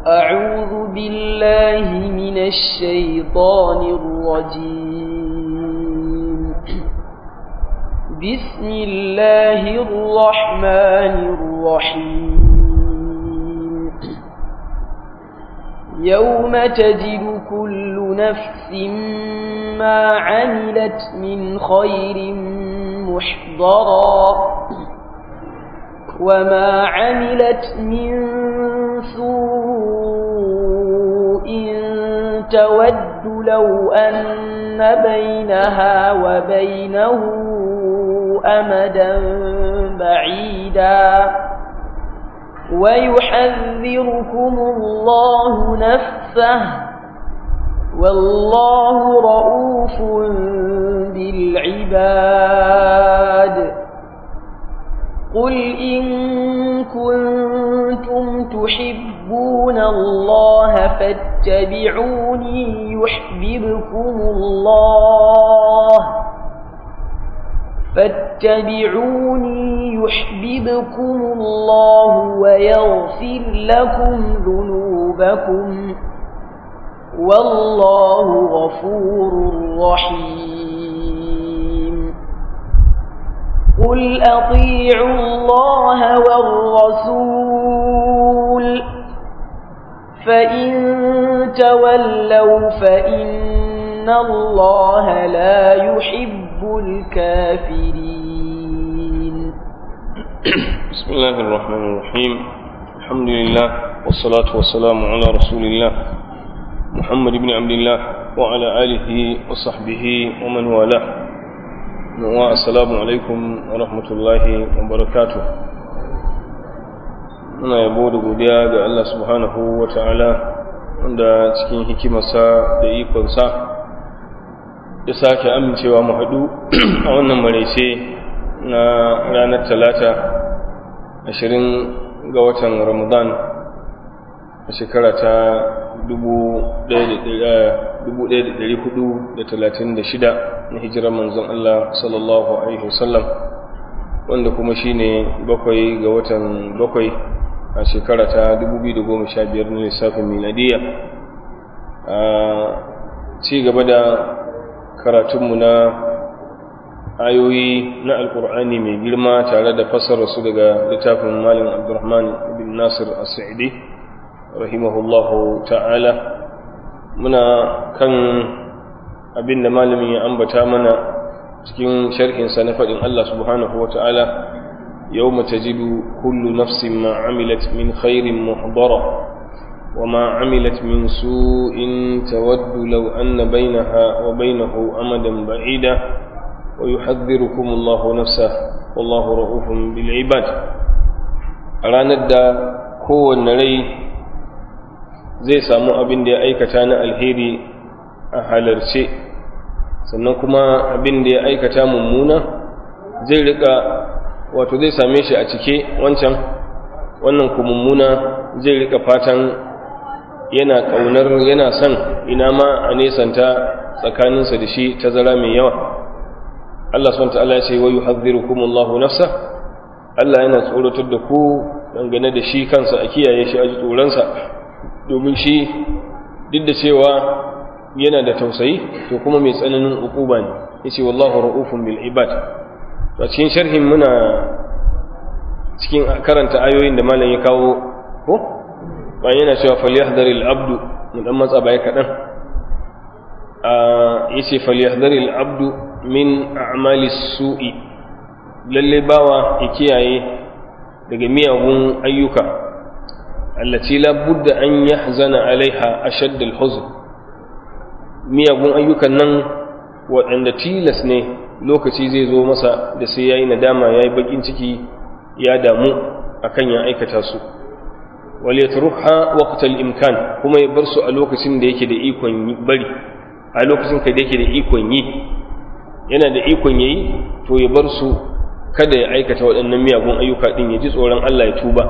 أعوذ بالله من الشيطان الرجيم بسم الله الرحمن الرحيم يوم تجد كل نفس ما عملت من خير محضرا وما عملت من سوء تود لو أن بينها وبينه أمدا بعيدا ويحذركم الله نفسه والله رؤوف بالعباد قل إن كنتم تحبون الله فاتبعوني يحببكم الله فاتبعوني يحببكم الله ويغفر لكم ذنوبكم والله غفور رحيم قل أطيعوا الله والرسول فإن تولوا فإن الله لا يحب الكافرين بسم الله الرحمن الرحيم الحمد لله والصلاة والسلام على رسول الله محمد بن عبد الله وعلى آله وصحبه ومن والاه assalamu alaikum wa rahmatullahi wa barakatuh muna yabo da godiya ga Allah subhanahu wa ta'ala wanda cikin hikimarsa da ikonsa ya sake amincewa mu haɗu a wannan maraice na ranar talata ashirin ga watan ramadan a shekara ta 1436 na hijirar manzon Allah sallallahu Alaihi wasallam wanda kuma shine bakwai ga watan bakwai a shekara ta 2015 na lissafin miladiya a ci gaba da karatunmu na ayoyi na alkur'ani mai girma tare da su daga littafin malin abdurrahman bin nasir as-sa'idi rahimahullahu ta'ala muna kan abin da malamin ya ambata mana cikin sharhinsa na faɗin Allah subhanahu wa ta'ala yau mata jidu kullu nafsin ma amilat min khairin muhdara wa ma amilat min su'in tawaddu law anna bainaha wa bainahu amadan ba'ida wa yuhadhdhirukum Allahu nafsa wallahu ra'ufun bil ibad a ranar da kowanne rai zai samu abin da ya aikata na alheri a halarce sannan kuma abin da ya aikata mummuna zai rika wato zai same shi a cike wancan wannan ku mummuna zai rika fatan yana kaunar yana son ina ma a nesanta tsakaninsa da shi tazara mai yawa Allah subhanahu ta'ala ya ce wa yuhadhdhirukum Allahu nafsa Allah yana tsoratar da ku dangane da shi kansa a kiyaye shi a ji tsoronsa domin shi duk da cewa yana da tausayi to kuma mai tsananin ukuba ne yace wallahu raufun bil ibad to cikin sharhin muna cikin karanta ayoyin da malam ya kawo ko ba yana cewa falyahdharil abdu mun dan matsa baya kadan a yace falyahdharil abdu min a'malis su'i lalle bawa ya kiyaye daga miyagun ayyuka allati la budda an yahzana alaiha ashadd al-huzn miyagun ayyukan nan waɗanda tilas ne lokaci zai zo masa da sai yayi nadama yayi bakin ciki ya damu akan ya aikata su wal yatruha waqt al-imkan kuma ya bar su a lokacin da yake da ikon bari a lokacin da yake da ikon yi yana da ikon yayi to ya bar su kada ya aikata waɗannan miyagun ayyuka din ya ji tsoron Allah ya tuba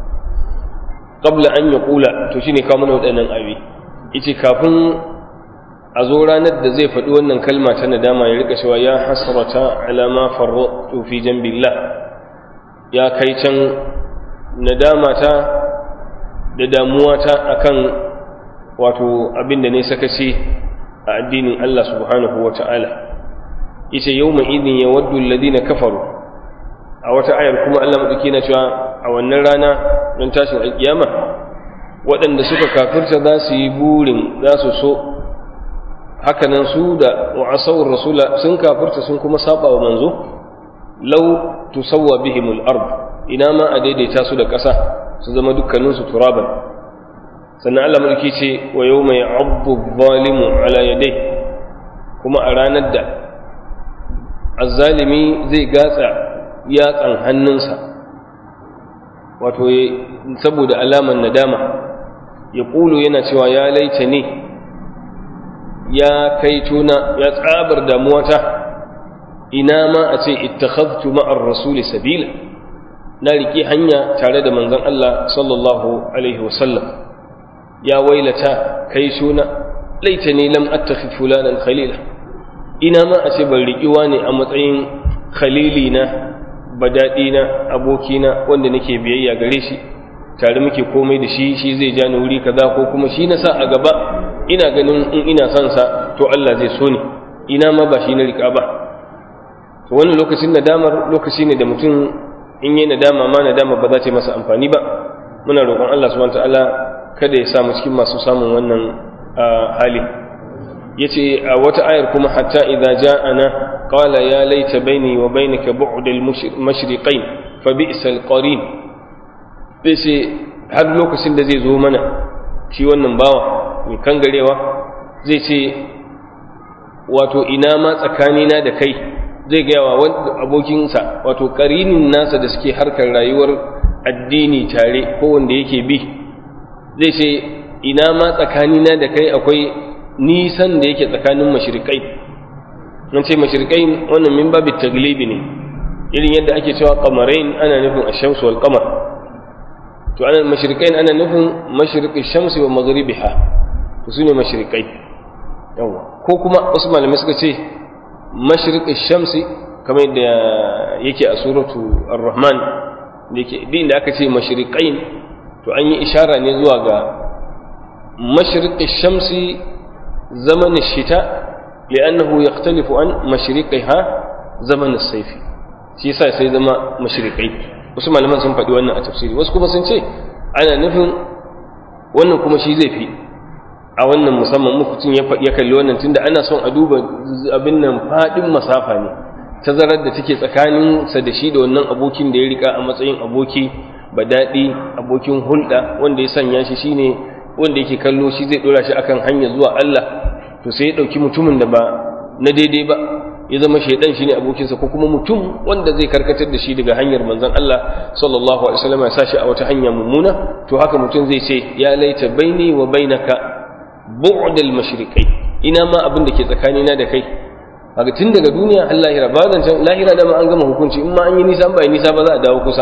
qabla an yaqula to shine kawo mana waɗannan abi yace kafin a zo ranar da zai faɗi wannan kalma ta nadama ya rika cewa ya hasrata ala ma farratu fi jambillah ya kai can nadama ta da damuwata akan wato abin da ne sakaci a addinin Allah subhanahu wa ta'ala yace yawma idin yawaddu alladhina kafaru a wata ayar kuma Allah madauki na cewa a wannan rana don tashin alkiyama waɗanda suka kafirta za su yi burin za su so hakanan su da wa'asawar rasula sun kafirta sun kuma saba wa manzo lau tusawwa bihimul ard ina ma a daidaita su da ƙasa su zama dukkaninsu turaban sannan Allah mulki ce wa yau mai abu zalimu ala yadai kuma a ranar da azzalimi zai gatsa yatsan hannunsa wato saboda alaman nadama ya ƙulu yana cewa ya laita ne ya kai tuna ya tsabar damuwata ina ma a ce ittakhadtu ma'ar rasuli sabila na riƙe hanya tare da manzon Allah sallallahu alaihi wasallam ya wailata kai suna laita ne lam attakhid fulanan khalila ina ma a ce ban riƙiwa ne a matsayin khalili na badaɗi na abokina wanda nake biyayya gare shi tare muke komai da shi shi zai ja ni wuri kaza ko kuma shi na sa a gaba ina ganin in ina son sa to Allah zai so ni ina ma ba shi na riƙa ba to wannan lokacin nadamar lokaci ne da mutum in yi nadama ma nadama ba za ta yi masa amfani ba muna roƙon Allah subhanahu ta'ala kada ya samu cikin masu samun wannan hali yace a wata ayar kuma hatta idza ja'ana qala ya laita baini wa bainaka bu'd al-mashriqain fa bi'sal qarin sai har lokacin da zai zo mana shi wannan bawa mai kangarewa zai ce wato ina ma tsakanina da kai zai gaya wa abokinsa wato karinin nasa da suke harkar rayuwar addini tare ko wanda yake bi zai ce ina ma tsakanina da kai akwai nisan da yake tsakanin mashirikai nan ce mashirikai wannan min babu taglibi ne irin yadda ake cewa kamarain ana nufin ashamsu wal qamar to ana mashirikai ana nufin mashriqi shamsi wa maghribiha to sune mashirikai yawa ko kuma wasu malamai suka ce mashriqi shamsi kamar yadda yake a suratu ar-rahman da yake din da aka ce mashriqain to an yi ishara ne zuwa ga mashriqi shamsi zaman shita li'annahu yakhtalifu an mashriqiha zaman as-sayf shi yasa sai zama mashriqai wasu malaman sun faɗi wannan a tafsiri wasu kuma sun ce ana nufin wannan kuma shi zai fi a wannan musamman mutum ya kalli wannan tunda ana son a duba abin nan faɗin masafa ne tazarar da take tsakaninsa da shi da wannan abokin da ya rika a matsayin aboki ba daɗi abokin hulɗa wanda ya sanya shi shine wanda yake kallo shi zai ɗora shi akan hanya zuwa Allah to sai ya ɗauki mutumin da ba na daidai ba ya zama shaidan shine abokinsa ko kuma mutum wanda zai karkatar da shi daga hanyar manzon Allah sallallahu alaihi wasallam ya sashi a wata hanya mummuna to haka mutum zai ce ya laita baini wa bainaka bu'dal mashriqai ina ma abin da ke tsakanina da kai kaga tun daga duniya har lahira ba zan can lahira da ma an gama hukunci in ma an yi nisa ba yi nisa ba za a dawo kusa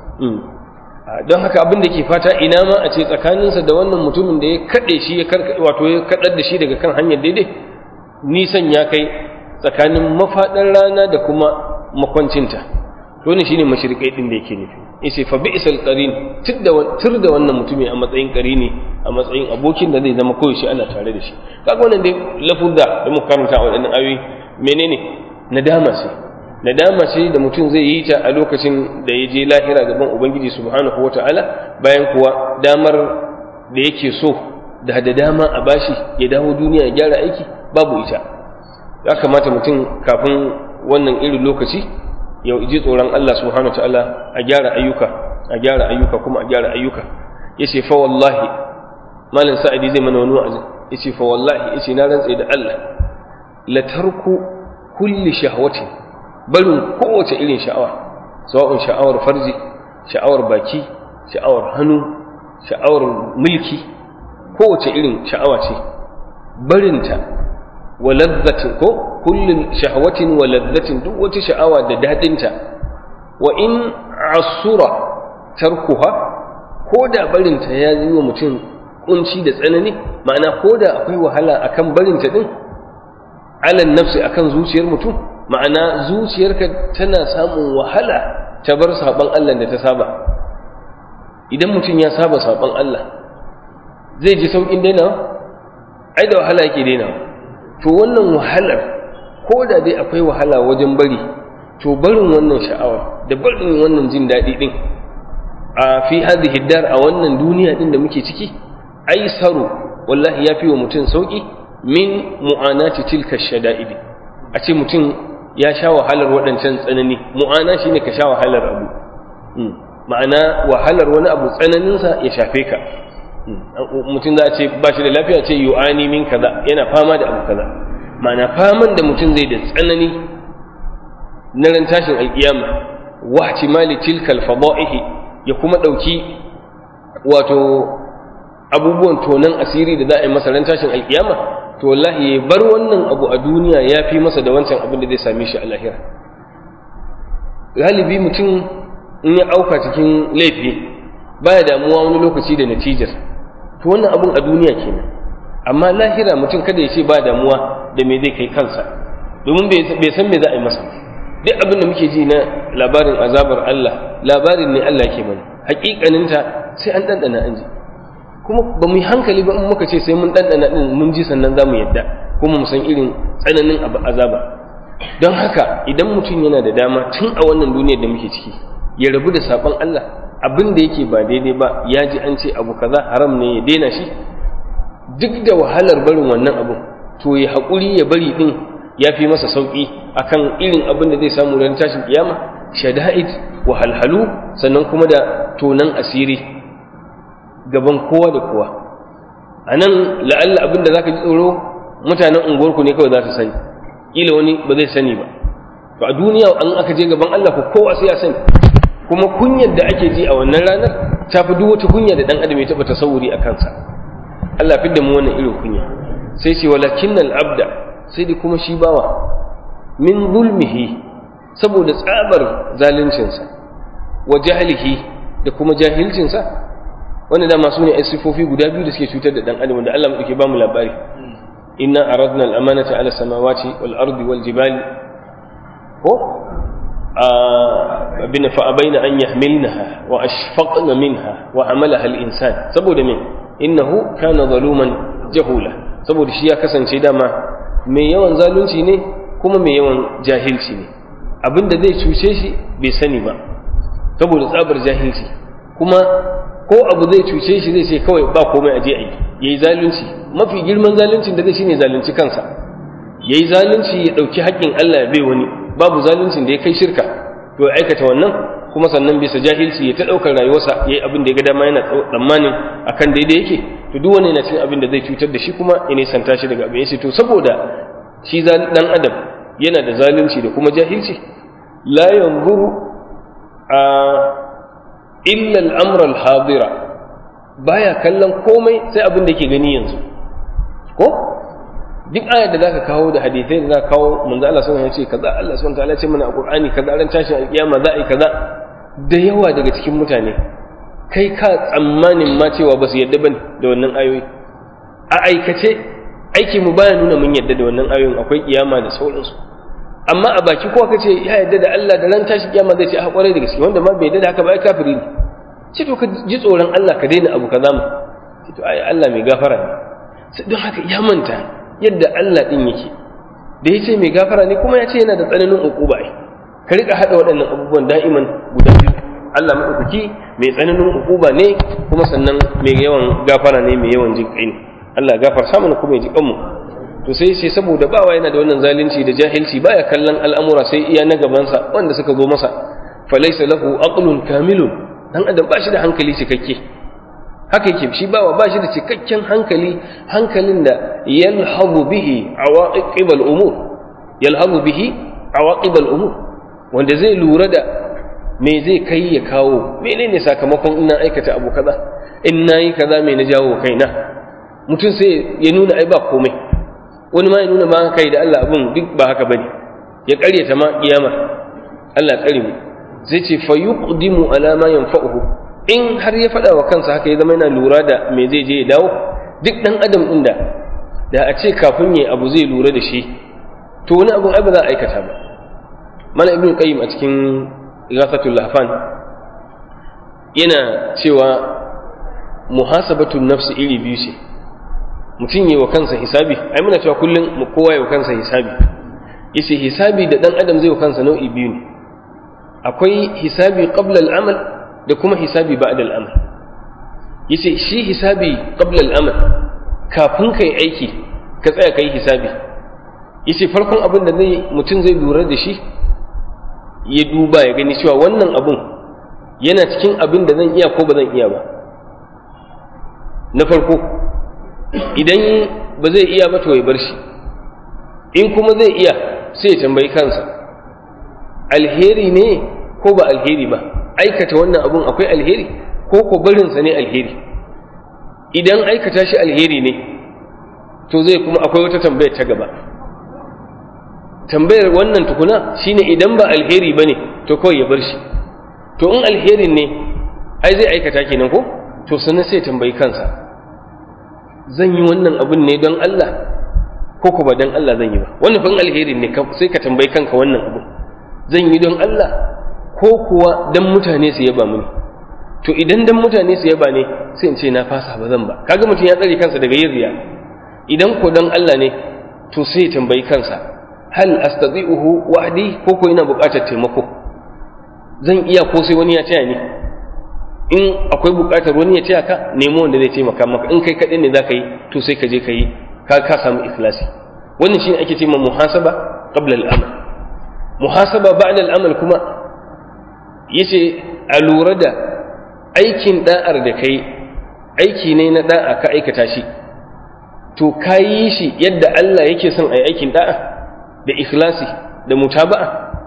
don haka abin da ke fata ina ma a ce tsakaninsa da wannan mutumin da ya kaɗe shi ya wato ya kaɗar da shi daga kan hanyar daidai nisan ya kai tsakanin mafaɗar rana da kuma makwancinta to ne shine mashrikai din da yake nufi yace fa bi'sal qarin tur da wannan mutumi a matsayin qarini a matsayin abokin da zai zama koyaushe ana tare da shi kaga wannan dai lafuzza da muka karanta a wadannan ayoyi menene nadama ce nadama ce da mutum zai yi ta a lokacin da ya je lahira gaban ubangiji subhanahu wata'ala bayan kuwa damar da yake so da da dama a bashi ya dawo duniya ya gyara aiki babu ita ya kamata mutum kafin wannan irin lokaci ya ji tsoron Allah subhanahu ta'ala a gyara ayyuka a gyara ayyuka kuma a gyara ayyuka yace fa wallahi malam sa'idi zai mana wani wa'azi yace fa wallahi yace na rantsa da Allah la tarku kulli shahwati barin kowace irin sha'awa sawa'un sha'awar farji sha'awar baki sha'awar hannu sha'awar mulki kowace irin sha'awa ce barinta wa ladzatin ko kullun shahwatin wa ladzatin duk wata sha'awa da dadinta wa in asura tarkuha ko da barinta ya yi wa mutum kunci da tsanani ma'ana ko da akwai wahala akan barinta din alan nafsi akan zuciyar mutum ma'ana zuciyarka tana samun wahala ta bar saban Allah da ta saba idan mutum ya saba saban Allah zai ji sauƙin dainawa ai da wahala yake dainawa to wannan wahalar ko da dai akwai wahala wajen bari to barin wannan sha'awar da barin wannan jin daɗi ɗin a fi hadhihi dar a wannan duniya ɗin da muke ciki aisaru wallahi ya fi wa mutum sauƙi min mu'anati tilka shada'idi a ce mutum ya sha wahalar waɗancan tsanani mu'ana shine ka sha wahalar abu ma'ana wahalar wani abu tsananinsa ya shafe ka mutum za a ce ba shi da lafiya ce yu'ani min kaza yana fama da abu kaza ma'ana faman da mutum zai da tsanani na ran tashin alkiyama wa ihtimali tilkal fada'ihi ya kuma dauki wato abubuwan tonan asiri da za a yi masa ran tashin alkiyama to wallahi ya bar wannan abu a duniya ya fi masa da wancan abin da zai same shi a lahira galibi mutum in ya auka cikin laifi baya damuwa wani lokaci da natijar to wannan abun a duniya kenan amma lahira mutum kada ya ce ba damuwa da me zai kai kansa domin bai san me za a yi masa duk abin da muke ji na labarin azabar Allah labarin ne Allah ke mana hakikaninta sai an ɗanɗana an ji kuma ba mu yi hankali ba in muka ce sai mun ɗanɗana ɗin mun ji sannan za mu yadda kuma mu san irin tsananin azaba don haka idan mutum yana da dama tun a wannan duniyar da muke ciki ya rabu da saɓon Allah abin da yake ba daidai ba ya ji an ce abu kaza haram ne ya daina shi duk da wahalar barin wannan abun to ya haƙuri ya bari ɗin ya fi masa sauƙi akan irin abin da zai samu ran tashin kiyama shada'id wahalhalu sannan kuma da tonan asiri gaban kowa da kowa a nan la'alla abin da za ka ji tsoro mutanen unguwarku ne kawai za su sani ƙila wani ba zai sani ba to a duniya an aka je gaban Allah ko kowa sai ya sani kuma kunyar da ake ji a wannan ranar ta fi duk wata kunya da dan adam ya taɓa tasawuri a kansa Allah fi da mu wannan irin kunya sai ce walakin abda sai da kuma shi bawa min zulmihi saboda tsabar zaluncinsa wa jahilihi da kuma jahilcinsa wanda dama su ne ai sifofi guda biyu da suke cutar da dan adam da Allah muke ba mu labari inna aradna al-amanata ala samawati wal ardi wal jibali ko abin fa abaina an yahmilnaha wa ashfaqna minha wa amalaha al-insan saboda me innahu kana zaluman jahula saboda shi ya kasance dama mai yawan zalunci ne kuma mai yawan jahilci ne abinda zai cuce shi bai sani ba saboda tsabar jahilci kuma ko abu zai cuce shi zai ce kawai ba komai aje a yi yayi zalunci mafi girman zaluncin da zai shine zalunci kansa yayi zalunci ya dauki haƙƙin Allah ya bai wani babu zaluncin da ya kai shirka to ya aikata wannan kuma sannan bisa jahilci ya ta daukar rayuwarsa yayi abin da ya ga dama yana tsammanin akan daidai yake to duk wani yana cikin abin da zai cutar da shi kuma ya nisanta shi daga abin yace to saboda shi dan adam yana da zalunci da kuma jahilci la yanzuru a illa al-amra al-hadira baya kallon komai sai abin da yake gani yanzu ko duk ayar da zaka kawo da hadisai da zaka kawo manzo Allah subhanahu wa ta'ala ce kaza Allah subhanahu wa ta'ala ce mana a Qur'ani kaza ran tashin alkiyama za a yi kaza da yawa daga cikin mutane kai ka tsammanin ma cewa ba su yadda bane da wannan ayoyi a aikace aiki mu baya nuna mun yadda da wannan ayoyin akwai kiyama da sauransu amma a baki kowa kace ya yadda da Allah da ran tashi kiyama zai ce a kwarai da gaske wanda ma bai yadda da haka ba ai kafiri ne ce to ka ji tsoron Allah ka daina abu kaza mu ce to ai Allah mai gafara ne don haka ya manta yadda Allah din yake da yace mai gafara ne kuma ya ce yana da tsananin ukuba ai ka rika hada waɗannan abubuwan da'iman guda biyu Allah madaukaki mai tsananin ukuba ne kuma sannan mai yawan gafara ne mai yawan jin kai ne Allah gafarta mana kuma ya ji kanmu to sai sai saboda bawa yana da wannan zalunci da jahilci baya kallon al'amura sai iya na gabansa wanda suka zo masa falaysa lahu aqlun kamilun dan adam ba shi da hankali cikakke haka yake shi bawa ba shi da cikakken hankali hankalin da yalhazu bihi awaqib al-umur yalhazu bihi awaqib al-umur wanda zai lura da me zai kai ya kawo menene sakamakon ina aikata abu kaza in nayi kaza me na jawo kaina mutum sai ya nuna ai ba komai wani ma ya nuna ma kai da Allah abun duk ba haka bane ya karyata ma kiyama Allah tsare mu zai ce fa yuqdimu ala ma yanfa'uhu in har ya faɗa wa kansa haka ya zama yana lura da me zai je ya dawo duk dan adam din da da a ce kafin yayi abu zai lura da shi to wani abun ai ba za a aikata ba mana ibnu qayyim a cikin ghasatul lahfan yana cewa muhasabatun nafsi iri biyu ce mutum yi wa kansa hisabi ai muna cewa kullum kowa yi wa kansa hisabi yace hisabi da dan adam zai wa kansa nau'i biyu ne akwai hisabi qabla al-amal da kuma hisabi ba'da al-amal yace shi hisabi qabla al-amal kafin kai aiki ka tsaya kai hisabi yace farkon abin da zai mutum zai lura da shi ya duba ya gani cewa wannan abun yana cikin abin da zan iya ko ba zan iya ba na farko idan ba zai iya ba to ya bar shi in kuma zai iya sai ya tambayi kansa alheri ne ko ba alheri ba aikata wannan abun akwai alheri ko ko barinsa ne alheri idan aikata shi alheri ne to zai kuma akwai wata tambayar ta gaba tambayar wannan tukuna shine idan ba alheri bane to kawai ya bar shi to in alherin ne ai zai aikata kenan ko to sannan sai tambayi kansa zan yi wannan abun ne don Allah ko ko ba don Allah zan yi ba wannan fa alherin ne sai ka tambayi kanka wannan abun zan yi don Allah ko kuwa don mutane su yaba mini to idan dan mutane su yaba ne sai in ce na fasa ba zan ba kaga mutum ya tsare kansa daga yin riya idan ko don Allah ne to sai ya tambayi kansa hal astati'uhu wahdi ko ko ina buƙatar taimako zan iya ko sai wani ya taya ni in akwai buƙatar wani ya taya ka nemo wanda zai taimaka maka in kai kaɗai ne za ka yi to sai ka je ka yi ka ka samu ikhlasi wannan shine ake cewa muhasaba qabla al-amal muhasaba ba'da al-amal kuma yace a lura da aikin da'ar da kai aiki ne na da'a ka aikata shi to ka yi shi yadda Allah yake son a yi aikin da'a da ikhlasi da mutaba'a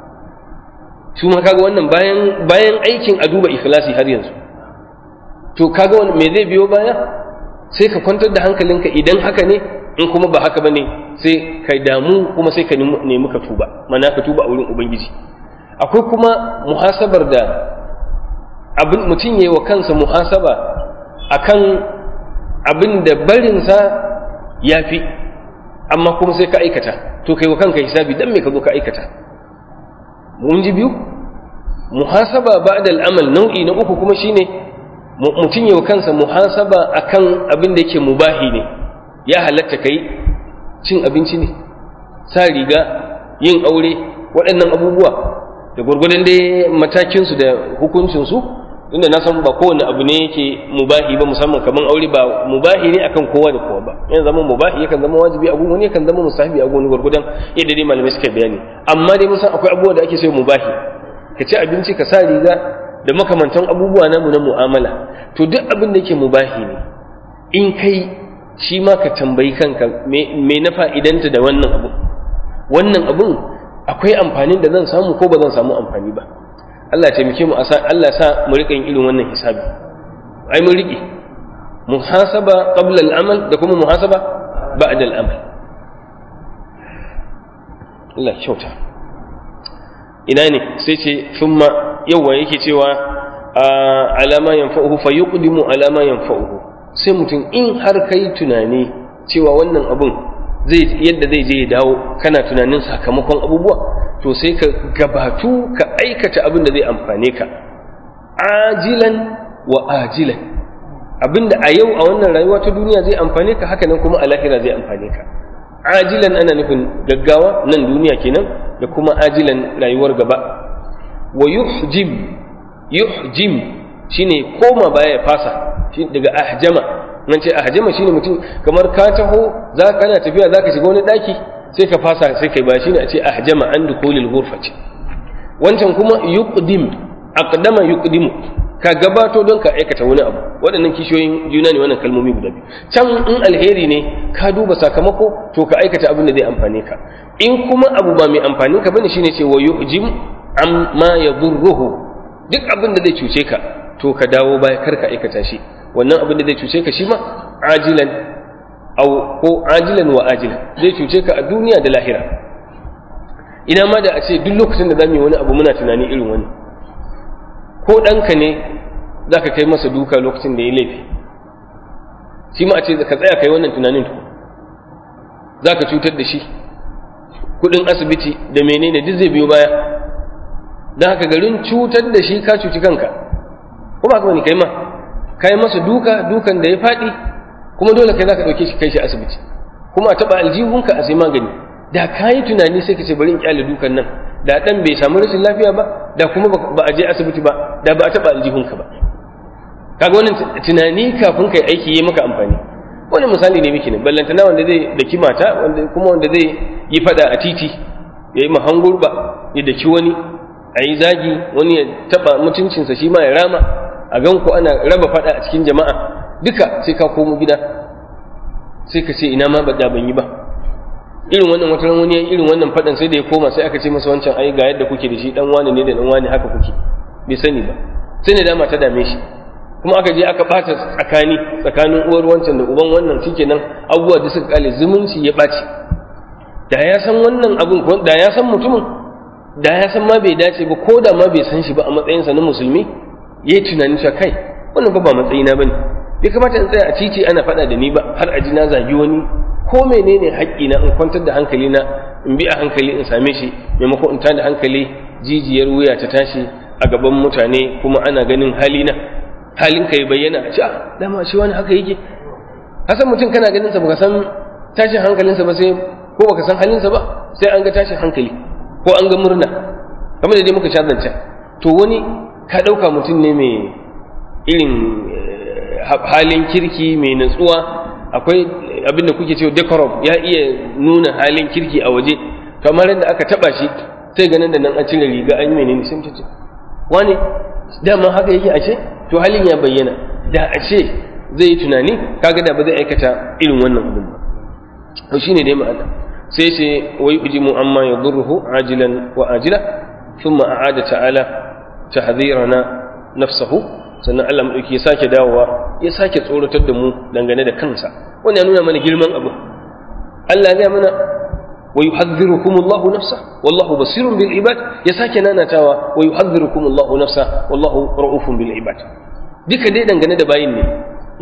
su ma kaga wannan bayan bayan aikin a duba ikhlasi har yanzu to kaga wannan me zai biyo baya sai ka kwantar da hankalinka idan haka ne in kuma ba haka bane sai ka damu kuma sai ka nemi ka tuba mana ka tuba a wurin ubangiji akwai kuma muhasabar da abin mutum yayi wa kansa muhasaba akan abin da barinsa ya fi amma kuma sai ka aikata to kai wa kanka hisabi dan me ka zo ka aikata mun ji biyu muhasaba ba'da al'amal nau'i na uku kuma shine mutum yawa kansa muhasaba akan abin da yake mubahi ne ya halatta kai cin abinci ne sa riga yin aure waɗannan abubuwa da gwargwadon dai matakinsu da hukuncinsu inda na san ba kowane abu ne yake mubahi ba musamman kamar aure ba mubahi ne akan kowa da kowa ba yana zama mubahi yakan zama wajibi a wani yakan zama musahabi a wani gwargwadon yadda dai malamai suka bayani amma dai mun san akwai abubuwa da ake so mubahi ka ci abinci ka sa riga da makamantan abubuwa namu na mu'amala to duk abin da yake mubahi ne in kai shi ma ka tambayi kanka me na fa'idanta da wannan abu wannan abun akwai amfanin da zan samu ko ba zan samu amfani ba Allah ya taimake mu Allah sa mu rika yin irin wannan hisabi ai mun rike muhasaba qabla al-amal da kuma muhasaba ba'da al-amal Allah kyauta ina ne sai ce thumma yawa yake cewa alama yanfa'uhu fa yuqdimu alama yanfa'uhu sai mutum in har kai tunani cewa wannan abun zai yadda zai je ya dawo kana tunanin sakamakon abubuwa to sai ka gabatu ka aikata abin da zai amfane ka ajilan wa ajilan abinda a yau a wannan rayuwa ta duniya zai amfane ka haka nan kuma a lahira zai amfane ka ajilan ana nufin gaggawa nan duniya kenan da kuma ajilan rayuwar gaba wa yuhjim yuhjim shine koma baya ya fasa daga ahjama nan ce ahjama shine mutum kamar ka taho za kana tafiya zaka shiga wani daki sai ka fasa sai kai ba shine a ce ahjama an dukulil ghurfati wancan kuma yuqdim aqdama yuqdimu ka gabato don ka aikata wani abu waɗannan kishiyoyin juna ne wannan kalmomi guda biyu can in alheri ne ka duba sakamako to ka aikata abin da zai amfane ka in kuma abu ba mai amfani ka bane shine ce wa yuhjim amma yadurruhu duk abin da zai cuce ka to ka dawo baya kar ka aikata shi wannan abin da zai cuce ka shi ma ajilan au ko ajilan wa ajilan zai cuce ka a duniya da lahira ina ma da a ce duk lokacin da zamu yi wani abu muna tunani irin wani ko ɗanka ne za ka kai masa duka lokacin da ya laifi shi ma a ce ka tsaya kai wannan tunanin to za ka cutar da shi kuɗin asibiti da menene duk zai biyo baya don haka garin cutar da shi ka cuci kanka kuma haka wani kai ma kai masa duka dukan da ya faɗi kuma dole kai zaka ɗauke shi kai shi asibiti kuma a taɓa aljihunka a sai magani da ka yi tunani sai ka ce bari in kyale dukan nan da ɗan bai samu rashin lafiya ba da kuma ba a je asibiti ba da ba a taɓa aljihunka ba kaga wannan tunani kafin kai aiki yi maka amfani wani misali ne miki ne ballantana wanda zai daki mata wanda kuma wanda zai yi fada a titi ya yi mahangurba ya daki wani a yi zagi wani ya taba mutuncinsa shi ma ya rama a gan ku ana raba fada a cikin jama'a duka sai ka komo gida sai ka ce ina ma ba da ban yi ba irin wannan wata wani irin wannan fadan sai da ya koma sai aka ce masa wancan ai ga yadda kuke da shi dan wani ne da dan wani haka kuke bai sani ba sai ne dama ta dame shi kuma aka je aka bata tsakani tsakanin uwar wancan da uban wannan shikenan abubuwa da suka kale zumunci ya ɓaci da ya san wannan abun da ya san mutumin da ya san ma bai dace ba ko da ma bai san shi ba a matsayinsa na musulmi ya yi tunanin cewa kai wannan ba ba matsayina ba ne bai kamata in tsaya a titi ana faɗa da ni ba har a ji na zagi wani ko menene haƙƙina in kwantar da hankali na in bi a hankali in same shi maimakon in tada hankali jijiyar wuya ta tashi a gaban mutane kuma ana ganin halina halin ka ya bayyana a ce dama shi wani haka yake hasan mutum kana ganin sa baka san tashin hankalinsa ba sai ko baka san halinsa ba sai an ga tashin hankali ko an ga murna kamar da dai muka sha zance to wani ka ɗauka mutum ne mai irin halin kirki mai natsuwa akwai abin da kuke cewa decorum ya iya nuna halin kirki a waje kamar yadda aka taba shi sai ganin da nan an cire riga an yi menene sai mutum ce wani dama haka yake ashe to halin ya bayyana da ashe zai yi tunani kaga da ba zai aikata irin wannan abin ba to shine dai ma'ana sai ce wai ujimu amma yadurruhu ajilan wa ajila thumma a'ada ta'ala tahdhirana nafsahu sannan Allah madauki ya sake dawowa ya sake tsoratar da mu dangane da kansa wannan ya nuna mana girman abu Allah ya mana wa yuhadhdhirukum Allahu nafsa wallahu basirun bil ibad ya sake nanatawa wa yuhadhdhirukum Allahu nafsa wallahu ra'ufun bil ibad duka dai dangane da bayin ne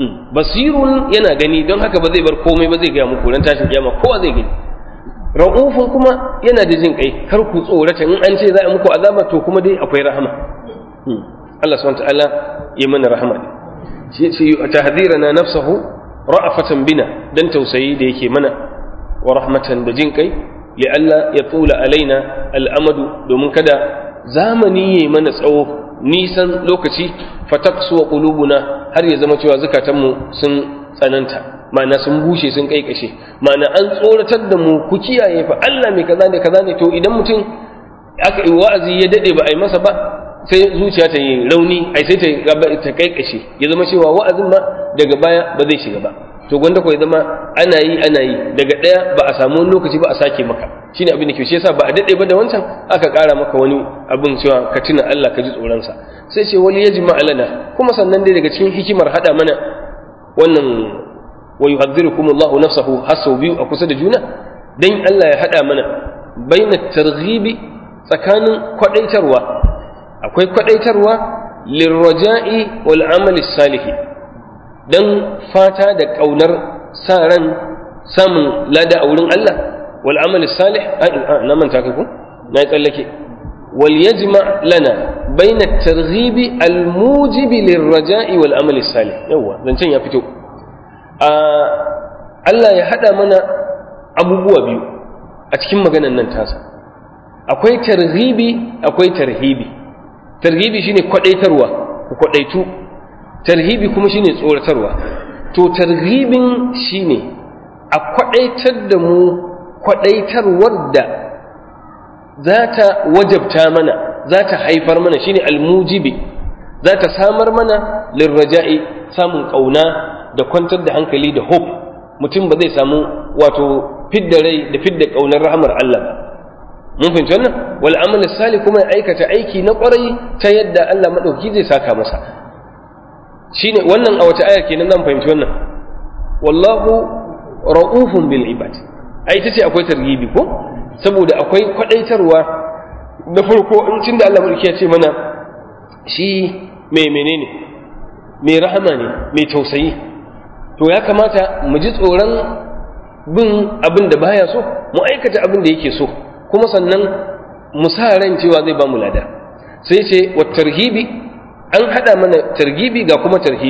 basirun yana gani don haka ba zai bar komai ba zai ga muku ran tashin kiyama kowa zai gani ra'ufun kuma yana da jin kai kar ku tsorata in an ce za a muku azaba to kuma dai akwai rahama Allah subhanahu wa ta'ala ya mana rahama ne shi ce tahdhirana nafsahu ra'afatan bina dan tausayi da yake mana wa rahmatan da jin kai li'alla ya tula alaina al'amadu domin kada zamani yayi mana tsawo nisan lokaci fataqsu qulubuna har ya zama cewa zukatanmu sun tsananta ma'ana sun bushe sun kaikashe ma'ana an tsoratar da mu ku kiyaye fa Allah mai kaza ne kaza ne to idan mutum aka yi wa'azi ya dade ba a yi masa ba sai zuciya ta yi rauni ai sai ta ta kaikashe ya zama cewa wa'azin ma daga baya ba zai shiga ba to gwanda ko ya zama ana yi ana yi daga daya ba a samu wani lokaci ba a sake maka shine abin da ke shi yasa ba a dade ba da wancan aka kara maka wani abin cewa ka tuna Allah ka ji tsoron sa sai ce wali yajma alana kuma sannan dai daga cikin hikimar hada mana wannan wa yuhadhdhirukum Allahu nafsahu hasu biyu a kusa da juna dan Allah ya hada mana baina targhibi tsakanin kwadaitarwa akwai kwadaitarwa lirraja'i wal amali salihi dan fata da kaunar sa ran samun lada a wurin Allah wal amali salih na manta kai ku na tsallake wal yajma lana baina at-targhib al mujib lirraja'i wal amali salih yawa zancen ya fito Allah ya hada mana abubuwa biyu a cikin maganan nan tasa akwai targhibi akwai tarhibi tarhibi shine kwadaitarwa ku kwadaitu tarhibi kuma shine tsoratarwa to tarhibin shine a kwadaitar da mu kwadaitarwar da za ta wajabta mana za ta haifar mana shine almujibi za ta samar mana lirraja'i samun kauna da kwantar da hankali da hope mutum ba zai samu wato fidda rai da fidda kaunar rahamar Allah ba mun fahimci wannan wal amal salih kuma ya aikata aiki na kwarai ta yadda Allah madauki zai saka masa shine wannan a wata ayar kenan zan fahimci wannan wallahu ra'ufun bil ibad ai tace akwai targibi ko saboda akwai kwadaitarwa na farko in cin da Allah mulki ya ce mana shi mai menene mai rahama ne mai tausayi to ya kamata mu ji tsoron bin abin da baya so mu aikata abin da yake so kuma sannan mu sa ran cewa zai ba mu lada sai ce wa tarhibi an hada mana targibi ga kuma tarhibi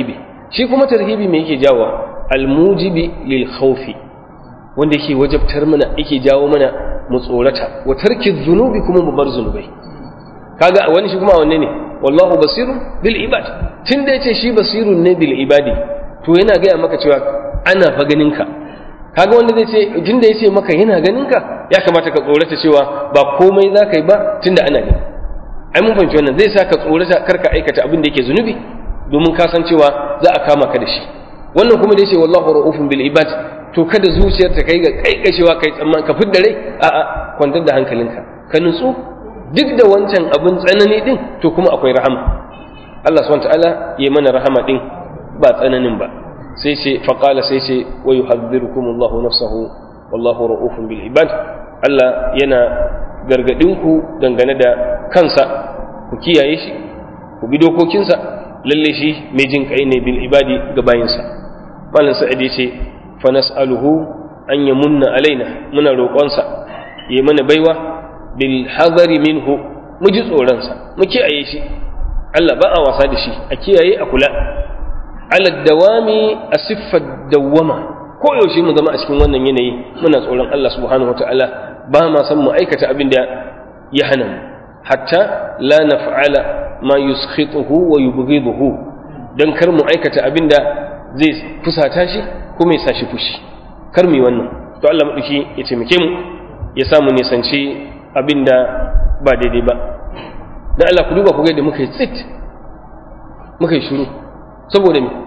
shi kuma tarhibi me yake jawo almujibi lil khawfi wanda yake wajabtar mana yake jawo mana mu tsorata wa tarki dhunubi kuma mu bar zunubai kaga wani shi kuma wanne ne wallahu basirun bil ibad tunda yace shi basirun ne bil ibadi to yana gaya maka cewa ana fa ganin ka kaga wanda zai ce tunda yace maka yana ganin ka ya kamata ka tsorata cewa ba komai za ka yi ba tunda ana gani ai mun fahimci wannan zai sa ka tsorata karka aikata abin da yake zunubi domin ka san cewa za a kama ka da shi wannan kuma da yace wallahu ra'ufun bil ibad to kada zuciyar ta kai ga kaikashewa kai tsamman ka fidda rai a'a kwantar da hankalinka ka nutsu duk da wancan abin tsanani din to kuma akwai rahama Allah subhanahu ta'ala ya mana rahama din ba tsananin ba sai ce faqala sai ce wa yuhadhdhirukum Allahu nafsahu wallahu ra'ufun bil ibad Allah yana gargadin ku dangane da kansa ku kiyaye shi ku bi dokokinsa lalle shi mai jin kai ne bil ibadi ga bayinsa malam sa'id yace fa nas'aluhu an yamunna alaina muna roƙonsa ya mana baiwa bil hadari minhu mu ji tsoronsa mu kiyaye shi Allah ba a wasa da shi a kiyaye a kula ala dawami a siffar dawwama ko yaushe mu zama a cikin wannan yanayi muna tsoron Allah subhanahu wataala ba ma san mu aikata abin da ya hana mu hatta la naf'ala ma yuskhituhu wa yubghiduhu dan kar mu aikata abin da zai fusata shi kuma ya sa shi fushi kar mu yi wannan to Allah madauki ya taimake mu ya samu nisanci abin da ba daidai ba dan Allah ku duba ku ga da muka yi tsit muka yi shiru saboda me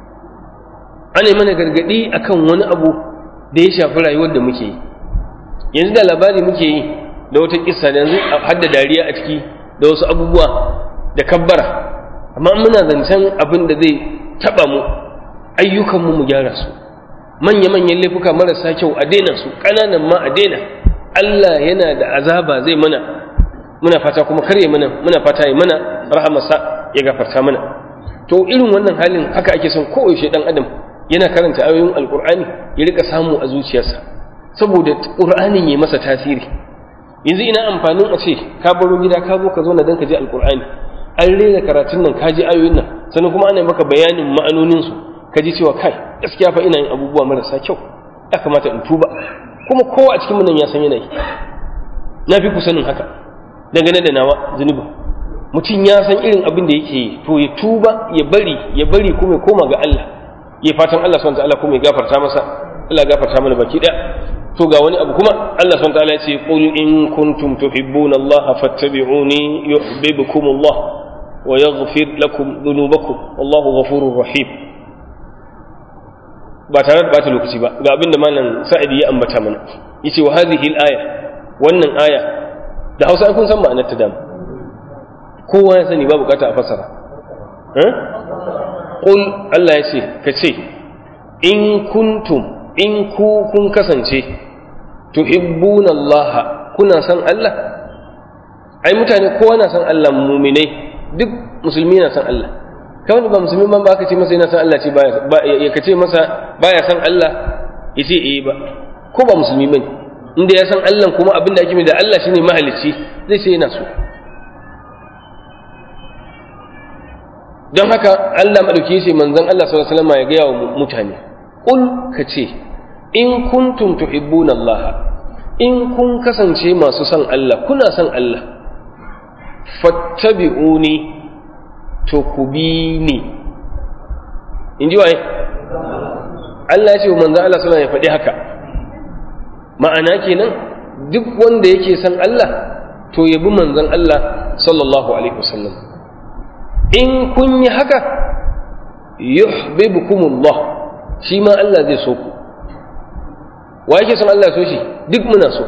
ana mana gargadi akan wani abu da ya shafi rayuwar da muke yi yanzu da labari muke yi da wata kissa da yanzu har da dariya a ciki da wasu abubuwa da kabbara amma muna zancen abin da zai taba mu ayyukanmu mu gyara su manya-manyan laifuka marasa kyau a daina su ƙananan ma a daina Allah yana da azaba zai mana muna fata kuma karye mana muna fata ya mana rahamarsa ya gafarta mana to irin wannan halin haka ake son koyaushe dan adam yana karanta ayoyin alkur'ani ya rika samu a zuciyarsa saboda qur'anin ya masa tasiri yanzu ina amfanin a ce ka baro gida ka zo ka zo na dan ka ji alkur'ani an rera karatun nan ka ji ayoyin nan sannan kuma ana maka bayanin ma'anonin su ka ji cewa kai gaskiya fa ina yin abubuwa marasa kyau ya kamata in tuba kuma kowa a cikin nan ya san yanayi na fi ku sanin haka dangane da nawa zunubi mutum ya san irin abin da yake yi to ya tuba ya bari ya bari kuma ya koma ga Allah ya fatan Allah subhanahu ta'ala kuma ya gafarta masa Allah ya gafarta mana baki da to ga wani abu kuma Allah subhanahu ta'ala ya ce qul in kuntum tuhibbuna Allah fattabi'uni yuhibbukum Allah wa yaghfir lakum dhunubakum wallahu ghafurur rahim ba tare da bata lokaci ba ga abin da malam sa'idi ya ambata mana yace wa hadhihi al-aya wannan aya da Hausa kun san ma'anar ta dama kowa ya sani ba bukata a fasara eh qul Allah ya ce ka ce in kuntum in ku kun kasance tuhibbuna Allah kuna san Allah ai mutane kowa na san Allah muminai duk musulmi na san Allah kawai ba musulmi ban ba ka ce masa yana san Allah ce ba ya kace masa baya san Allah ya ce eh ba ko ba musulmi bane inda ya san Allah kuma abin da ake mai da Allah shine mahalicci zai ce yana so don haka Allah madauki ce manzon Allah sallallahu alaihi wasallam ya ga wa mutane qul ka ce in kuntum tuhibbuna Allah in kun kasance masu son Allah kuna son Allah fattabi'uni to ku bi ni in ji waye Allah ya ce wa manzon Allah sallallahu alaihi wasallam ya faɗi haka ma'ana kenan duk wanda yake son Allah to ya bi manzon Allah sallallahu alaihi wasallam in kun yi haka yuhibbukumullah shi ma Allah zai so ku wa yake son Allah so shi duk muna so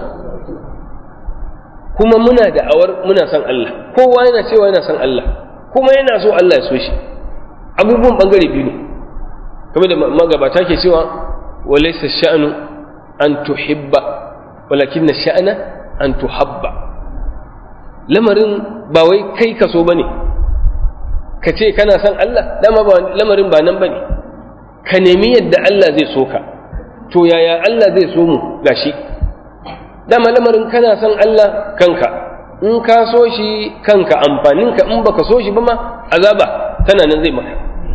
kuma muna da awar muna son Allah kowa yana cewa yana son Allah kuma yana so Allah ya so shi abubuwan bangare biyu ne kamar da magabata ke cewa walaysa sha'nu an tuhibba walakin sha'na an tuhabba lamarin ba wai kai ka so bane ka ce kana son Allah dama ba lamarin ba nan bane ka nemi yadda Allah zai so ka to yaya Allah zai so mu gashi dama lamarin kana son Allah kanka in ka so shi kanka amfaninka in baka so shi ba ma azaba tana nan zai maka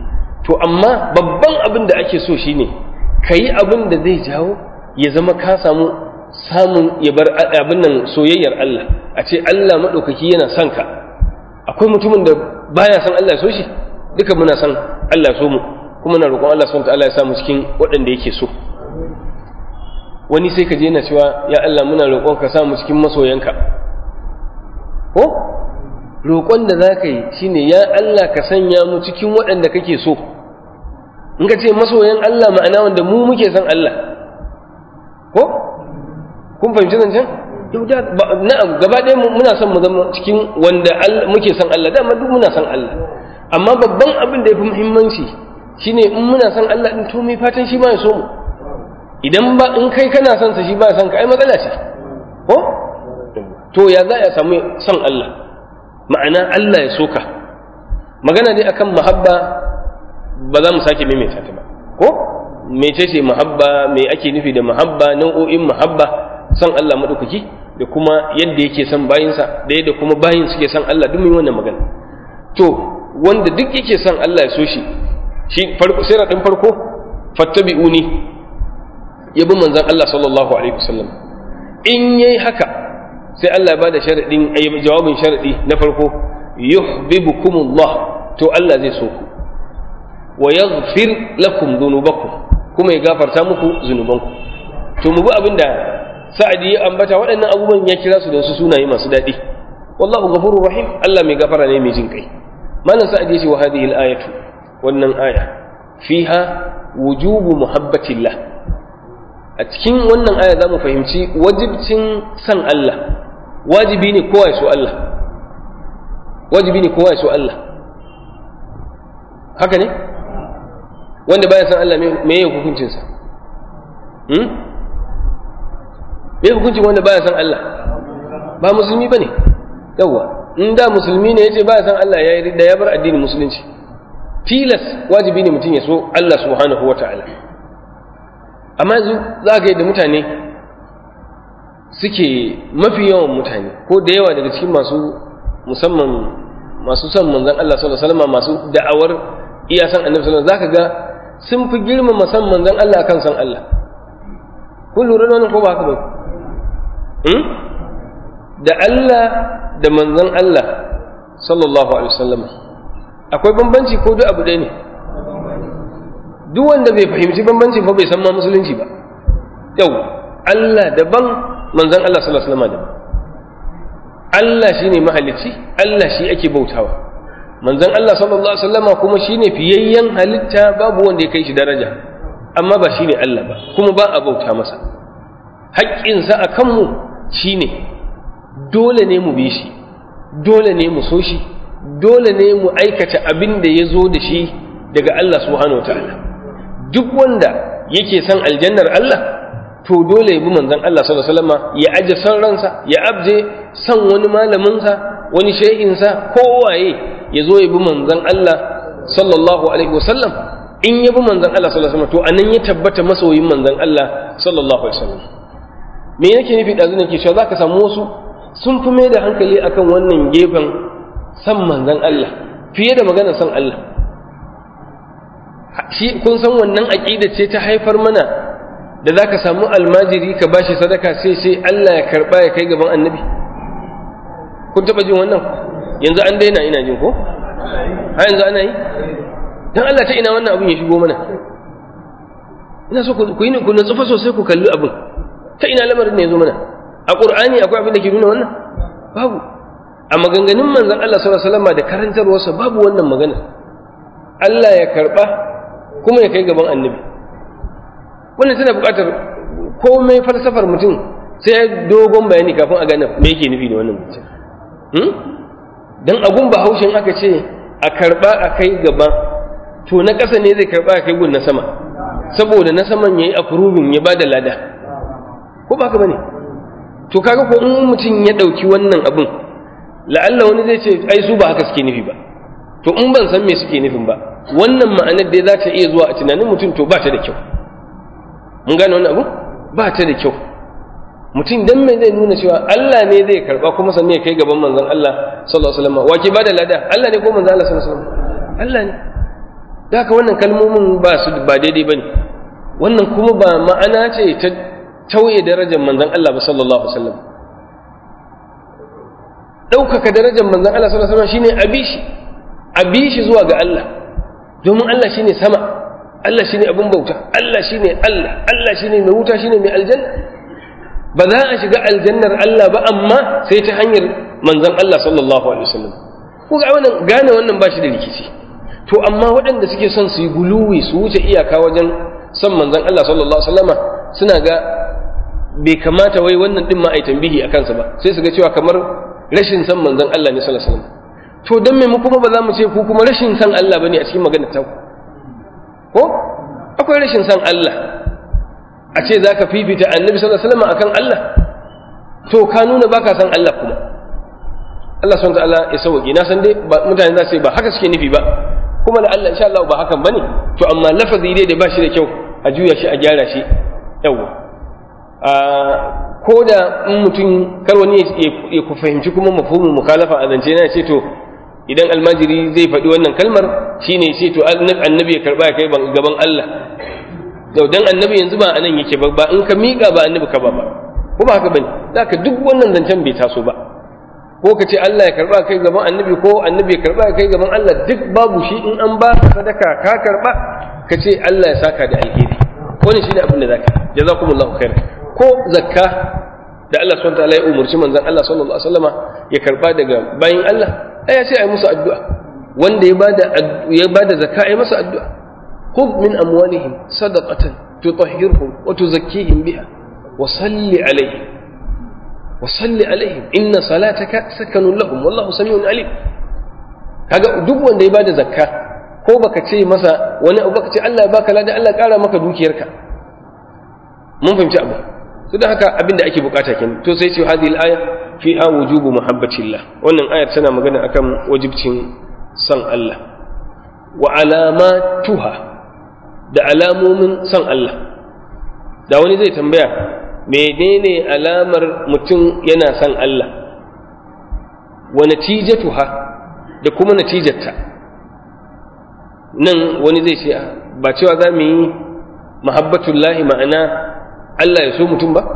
to amma babban abin da ake so shine ka yi abin da zai jawo ya zama ka samu samun ya bar abin nan soyayyar Allah a ce Allah maɗaukaki yana son ka akwai mutumin da baya son Allah so shi duka muna son Allah so mu kuma na roƙon Allah subhanahu ta'ala ya samu cikin waɗanda yake so wani sai ka je yana cewa ya Allah muna roƙon ka samu cikin masoyanka ko roƙon da za ka yi shine ya Allah ka sanya mu cikin waɗanda kake so in ka ce masoyan Allah ma'ana wanda mu muke son Allah ko kun fahimci zancen na'am gaba ɗaya muna son mu zama cikin wanda muke son Allah dama duk muna son Allah amma babban abin da ya fi muhimmanci shine in muna son Allah din to mai fatan shi ma ya so mu idan ba in kai kana son sa shi ba son ka ai matsala ce ko to ya za a samu son Allah ma'ana Allah ya soka magana dai akan mahabba ba za mu sake maimaita ta ba ko mece ce mahabba me ake nufi da mahabba nau'o'in mahabba son Allah madaukaki da kuma yadda yake son bayinsa da yadda kuma bayin suke son Allah duk mun wannan magana to wanda duk yake son Allah ya so shi shi farko sai radin farko fattabi'uni yabi manzon Allah sallallahu alaihi wasallam in yayi haka sai Allah ba da sharadin jawabin sharadi na farko yuhibbukumullah to Allah zai so ku wa yaghfir lakum dhunubakum kuma ya gafarta muku zunubanku to mu bi abinda sa'adi ya ambata waɗannan abubuwan ya kira su da su sunaye masu daɗi wallahu ghafurur rahim Allah mai gafara ne mai jin kai malam sa'adi yace wa hadhihi al-ayatu wannan aya fiha wujubu muhabbatillah a cikin wannan aya zamu fahimci wajibcin san Allah wajibi ne kowa ya so Allah wajibi ne kowa ya so Allah haka ne wanda baya san Allah me yake hukuncinsa hmm? me hukuncin wanda baya san Allah ba musulmi bane yawa in da musulmi ne yace baya san Allah ya da ya bar addinin musulunci tilas wajibi ne mutum ya so Allah subhanahu wataala amma yanzu za ka da mutane suke mafi yawan mutane ko da yawa daga cikin masu musamman masu son manzon Allah sallallahu alaihi wasallam masu da'awar iya san annabi sallallahu alaihi wasallam zaka ga sun fi girmama san manzon Allah akan san Allah kun lura da wannan ko ba haka ba da Allah da manzon Allah sallallahu alaihi wasallam akwai bambanci ko duk abu ɗaya ne duk wanda bai fahimci bambanci fa bai san ma musulunci ba yau Allah daban manzon Allah sallallahu alaihi wasallam daban Allah shine mahalicci Allah shi ake bautawa manzon Allah sallallahu alaihi wasallama kuma shine fiyayyen halitta babu wanda ya kai shi daraja amma ba shine Allah ba kuma ba a bauta masa haƙƙinsa a kanmu shine dole ne mu bi shi dole ne mu so shi dole ne mu aikata abin da ya zo da shi daga Allah subhanahu wa ta'ala duk wanda yake son aljannar Allah to dole ya bi manzon Allah sallallahu alaihi wasallama ya aje san ransa ya abje san wani malaminsa wani shehinsa kowaye ya zo ya bi manzon Allah sallallahu alaihi wasallam in ya bi manzon Allah sallallahu alaihi wasallam to anan ya tabbata masoyin manzon Allah sallallahu alaihi wasallam me yake nufi da zunan ke cewa zaka samu wasu sun fi mai da hankali akan wannan gefen san manzon Allah fiye da maganar san Allah shi kun san wannan aqida ce ta haifar mana da zaka samu almajiri ka bashi sadaka sai sai Allah ya karba ya kai gaban annabi kun taba jin wannan yanzu an daina ina jin ko har yanzu ana yi dan Allah ta ina wannan abun ya shigo mana ina so ku yi ku nutsufa sosai ku kalli abun ta ina lamarin ne ya zo mana a qur'ani akwai abin da ke nuna wannan babu a maganganun manzon Allah sallallahu alaihi wasallam da karantarwarsa babu wannan magana Allah ya karba kuma ya kai gaban annabi wannan tana buƙatar komai falsafar mutum sai dogon bayani kafin a gane me yake nufi da wannan mutum dan agun bahaushen aka ce a karba a kai gaba to na ƙasa ne zai karba a kai gun na sama saboda na saman yayi approving ya bada lada ko ba ka bane to kaga ko in mutum ya dauki wannan abun la'alla wani zai ce ai su ba haka suke nufi ba to in ban san me suke nufin ba wannan ma'anar da za ta iya zuwa a tunanin mutum to ba ta da kyau mun gane wannan abu ba ta da kyau mutum dan me zai nuna cewa Allah ne zai karba kuma sannan ya kai gaban manzon Allah sallallahu alaihi wasallam wa ke bada lada Allah ne ko manzon Allah sallallahu alaihi wasallam Allah ne da haka wannan kalmomin ba su ba daidai bane wannan kuma ba ma'ana ce ta tauye darajar manzon Allah ba sallallahu alaihi wasallam ɗaukaka darajar manzon Allah sallallahu alaihi wasallam shine abishi abishi zuwa ga Allah domin Allah shine sama Allah shine abin bauta Allah shine Allah Allah shine mai wuta shine mai aljanna ba za a shiga aljannar Allah ba amma sai ta hanyar manzon Allah sallallahu alaihi wasallam ko ga wannan gane wannan ba shi da rikici to amma waɗanda suke son su yi guluwi su wuce iyaka wajen son manzon Allah sallallahu alaihi wasallama suna ga bai kamata wai wannan din ma ai tambihi a kansa ba sai su ga cewa kamar rashin san manzon Allah ne sallallahu alaihi wasallam to dan me mu kuma ba za mu ce ku kuma rashin san Allah bane a cikin maganar ta ko akwai rashin san Allah a ce zaka fifita annabi sallallahu alaihi wasallam akan Allah to ka nuna baka san Allah kuma Allah subhanahu ta'ala ya sauki na san dai mutane za su yi ba haka suke nufi ba kuma da Allah insha Allah ba hakan bane to amma lafazi dai da ba shi da kyau a juya shi a gyara shi yawa ko da in mutum kar wani ya ku fahimci kuma mafhumin mukhalafa a zance na ce to idan almajiri zai faɗi wannan kalmar shine ce to annabi ya karba ya kai gaban Allah to dan annabi yanzu ba anan yake ba ba in ka miƙa ba annabi ka ba ba ko ba haka bane zaka duk wannan zancen bai taso ba ko ka ce Allah ya karba kai gaban annabi ko annabi ya karba kai gaban Allah duk babu shi in an ba sadaka ka karba ka ce Allah ya saka da alheri wani shine abin da zaka jazakumullahu khair ko zakka da Allah subhanahu wataala ya umurci manzon Allah sallallahu alaihi wasallama ya karba daga bayin Allah ai ya ce ai musu addu'a wanda ya bada ya bada zakka ai masa addu'a khudh min amwalihim sadaqatan tutahhirhum wa tuzakkihim biha wa salli alaihim wa salli alaihim inna salataka sakanun lahum wallahu samiun alim kaga duk wanda ya bada zakka ko baka ce masa wani abu baka ce Allah ya baka ladan Allah ya kara maka dukiyarka mun fahimci abu to da haka abin da ake bukata kenan to sai ce hadhihi al-aya fiha wujubu muhabbatillah wannan ayar tana magana akan wajibcin san Allah wa alamatuha da alamomin san Allah da wani zai tambaya menene alamar mutum yana san Allah wa natijatuha da kuma natijarta nan wani zai ce ba cewa za mu yi mahabbatullahi ma'ana Allah ya so mutum ba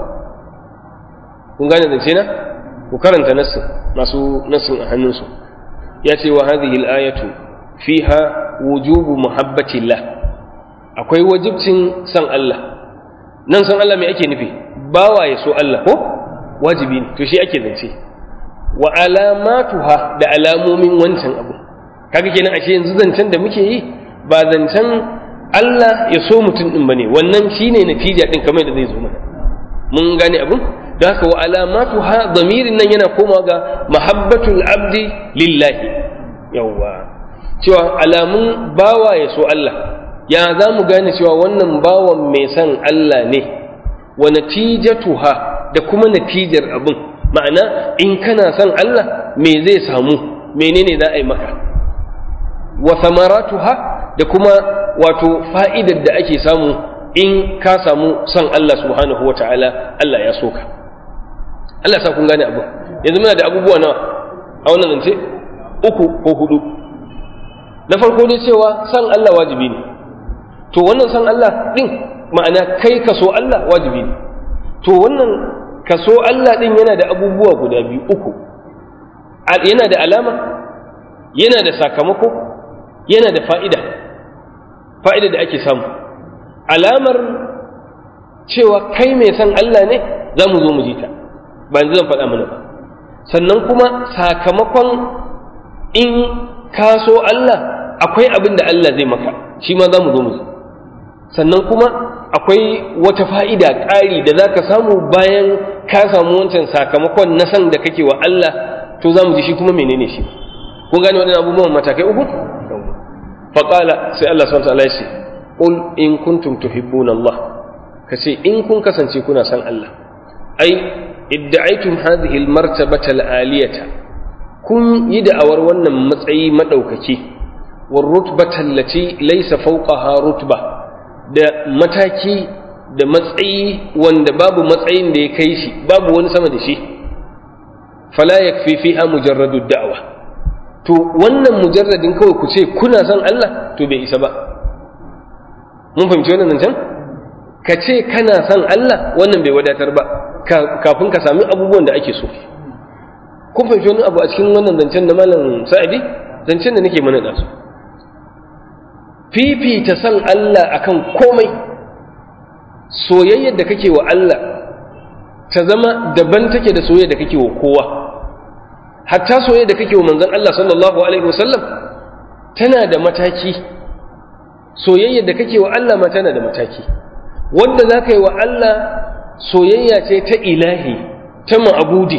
kun gane zance na ku karanta nassin masu nassin a hannunsu ya ce wa hadhihi al-ayatu fiha wujubu muhabbatillah akwai wajibcin san Allah nan san Allah me ake nufi bawa ya so Allah ko wajibi ne to shi ake zance wa alamatuha da alamomin wancan abu kaga kenan ashe yanzu zancen da muke yi ba zancen Allah ya so mutum din bane wannan shine natija din kamar da zai zo mana mun gane abin da haka wa alamatuha damirin nan yana komawa ga mahabbatul abdi lillahi yawwa cewa alamun bawa ya so Allah ya za mu gane cewa wannan bawan mai son Allah ne wa natijatuha da kuma natijar abin ma'ana in kana son Allah me zai samu menene za a yi maka wa samaratuha da kuma wato fa'idar da ake samu in ka samu son Allah subhanahu wa ta'ala Allah ya so ka Allah sa kun gane abu yanzu muna da abubuwa nawa a wannan zance uku ko hudu na farko dai cewa son Allah wajibi ne to wannan son Allah din ma'ana kai ka so Allah wajibi ne to wannan ka so Allah din yana da abubuwa guda biyu uku yana da alama yana da sakamako yana da fa'ida fa'ida da ake samu alamar cewa kai mai son Allah ne za mu zo mu ji ta ba yanzu zan faɗa mana ba sannan kuma sakamakon in ka so Allah akwai abin da Allah zai maka shi ma za mu zo mu ji sannan kuma akwai wata fa'ida ƙari da za ka samu bayan ka samu wancan sakamakon na san da kake wa Allah to za mu ji shi kuma menene shi kun gane waɗannan abubuwan matakai uku faƙala sai Allah swt ya ce qul in kuntum tuhibbuna Allah kace in kun kasance kuna san Allah ai idda'aytum hadhihi almartabata alaliyata kun yi da'awar wannan matsayi madaukaki war rutbata allati laysa fawqaha rutba da mataki da matsayi wanda babu matsayin da ya kai shi babu wani sama da shi fala yakfi fiha mujarradu da'wa to wannan mujarradin kawai ku ce kuna son Allah to bai isa ba mun fahimci wannan zancen ka ce kana son Allah wannan bai wadatar ba kafin ka sami abubuwan da ake so kun fahimci wani abu a cikin wannan zancen na malam sa'idi zancen da nake mana su fifita son Allah akan komai soyayyar da kake wa Allah ta zama daban take da soyayyar da kake wa kowa hatta soyayyar da kake wa manzon Allah sallallahu alaihi wasallam tana da mataki soyayyar da kake wa Allah ma tana da mataki wanda za ka yi wa Allah soyayya ce ta ilahi ta ma'abudi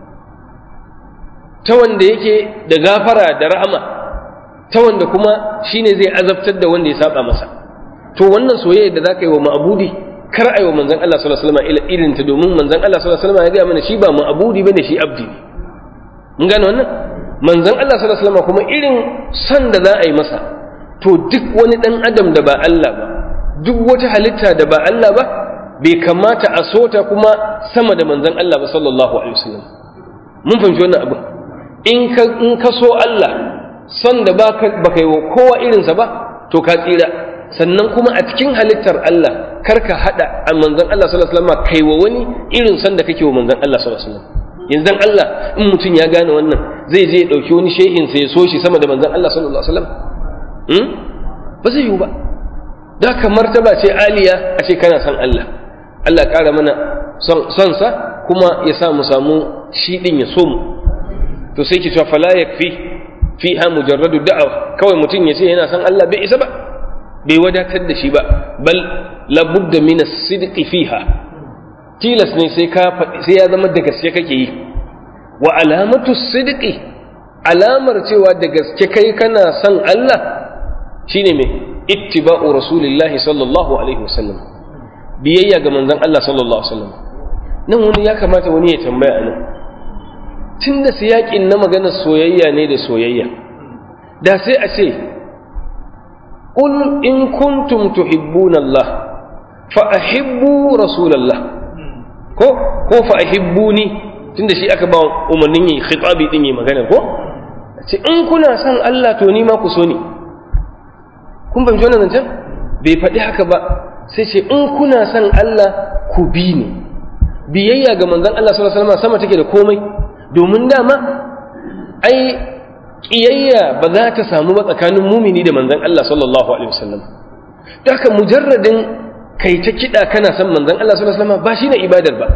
ta wanda yake da gafara da rahama ta wanda kuma shine zai azabtar da wanda ya saba masa to wannan soyayya da za ka yi wa ma'abudi kar a yi wa manzan Allah sallallahu alaihi wasallam irin ta domin manzan Allah sallallahu alaihi wasallam ya gaya mana shi ba ma'abudi bane shi abdi ne mun gane wannan manzan Allah sallallahu alaihi wasallam kuma irin san da za a yi masa to duk wani dan adam da ba Allah ba duk wata halitta da ba Allah ba bai kamata a sota kuma sama da manzan Allah ba sallallahu alaihi wasallam mun fahimci wannan abin in ka in ka so Allah son da baka baka yi wa kowa irinsa ba to ka tsira sannan kuma a cikin halittar Allah kar ka hada a manzan Allah sallallahu alaihi wasallam kai wa wani irin son da kake wa manzan Allah sallallahu alaihi wasallam yanzu Allah in mutum ya gane wannan zai je ya dauki wani shehin sa ya so shi sama da manzan Allah sallallahu alaihi wasallam hmm? ba zai yiwu ba da ka martaba ce aliya a ce kana son Allah Allah ƙara mana son sa kuma ya sa mu samu shi din ya so mu to sai ki cewa fala yakfi fiha mujarradu da'awa kawai mutum ya ce yana son Allah bai isa ba bai wadatar da shi ba bal labudda min as-sidqi fiha tilas ne sai ka sai ya zama da gaske kake yi wa alamatu sidqi alamar cewa da gaske kai kana son Allah shine me ittiba'u rasulillahi sallallahu alaihi wasallam biyayya ga manzon Allah sallallahu alaihi wasallam nan wani ya kamata wani ya tambaya nan tun da siyaƙin na maganar soyayya ne da soyayya da sai a ce ƙul in kuntum tuhibbuna Allah fa ahibbu rasulallah ko ko fa ahibbuni tunda shi aka ba umarnin yi khitabi din yi magana ko ce in kuna son Allah to ni ma ku so ni kun fahimci wannan zancen bai faɗi haka ba sai ce in kuna son Allah ku bi ni biyayya ga manzon Allah sallallahu alaihi wasallam sama take da komai domin dama ai ƙiyayya ba za ta samu ba tsakanin mumini da manzan Allah sallallahu alaihi wasallam da haka mujarradin kai ta kiɗa kana son manzan Allah sallallahu alaihi wasallam ba shine ibadar ba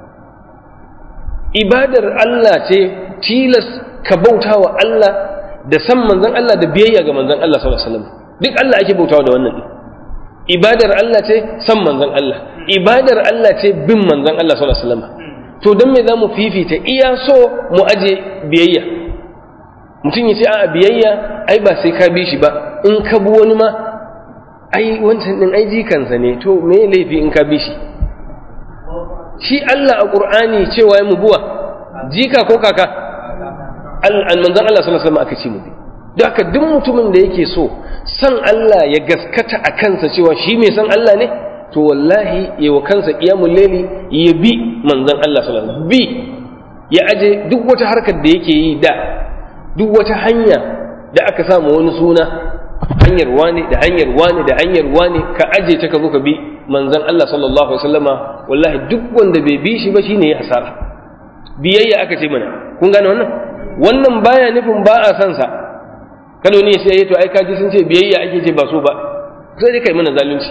ibadar Allah ce tilas ka bauta wa Allah da san manzan Allah da biyayya ga manzan Allah sallallahu alaihi wasallam duk Allah ake bautawa da wannan ibadar Allah ce san manzan Allah ibadar Allah ce bin manzan Allah sallallahu alaihi wasallam to don me za mu fifita iya so mu aje biyayya mutum ya ce a biyayya ai ba sai ka bi shi ba in ka bi wani ma ai wancan din ai jikansa ne to me laifi in ka bi shi shi Allah a Qur'ani cewa mu buwa jika ko kaka al manzon Allah sallallahu alaihi wasallam aka ce mu bi don haka duk mutumin da yake so san Allah ya gaskata a kansa cewa shi mai san Allah ne to wallahi ya wa kansa qiyamul layli ya bi manzon Allah sallallahu alaihi wasallam bi ya aje duk wata harkar da yake yi da duk wata hanya da aka samu wani suna hanyar wani da hanyar wani da hanyar wani ka aje ta ka zo ka bi manzon Allah sallallahu alaihi wasallama wallahi duk wanda bai bi shi ba shine ya hasara biyayya aka ce mana kun gane wannan wannan baya nufin ba a san sa kada ne sai to ai kaji sun ce biyayya ake ce ba so ba sai dai kai mana zalunci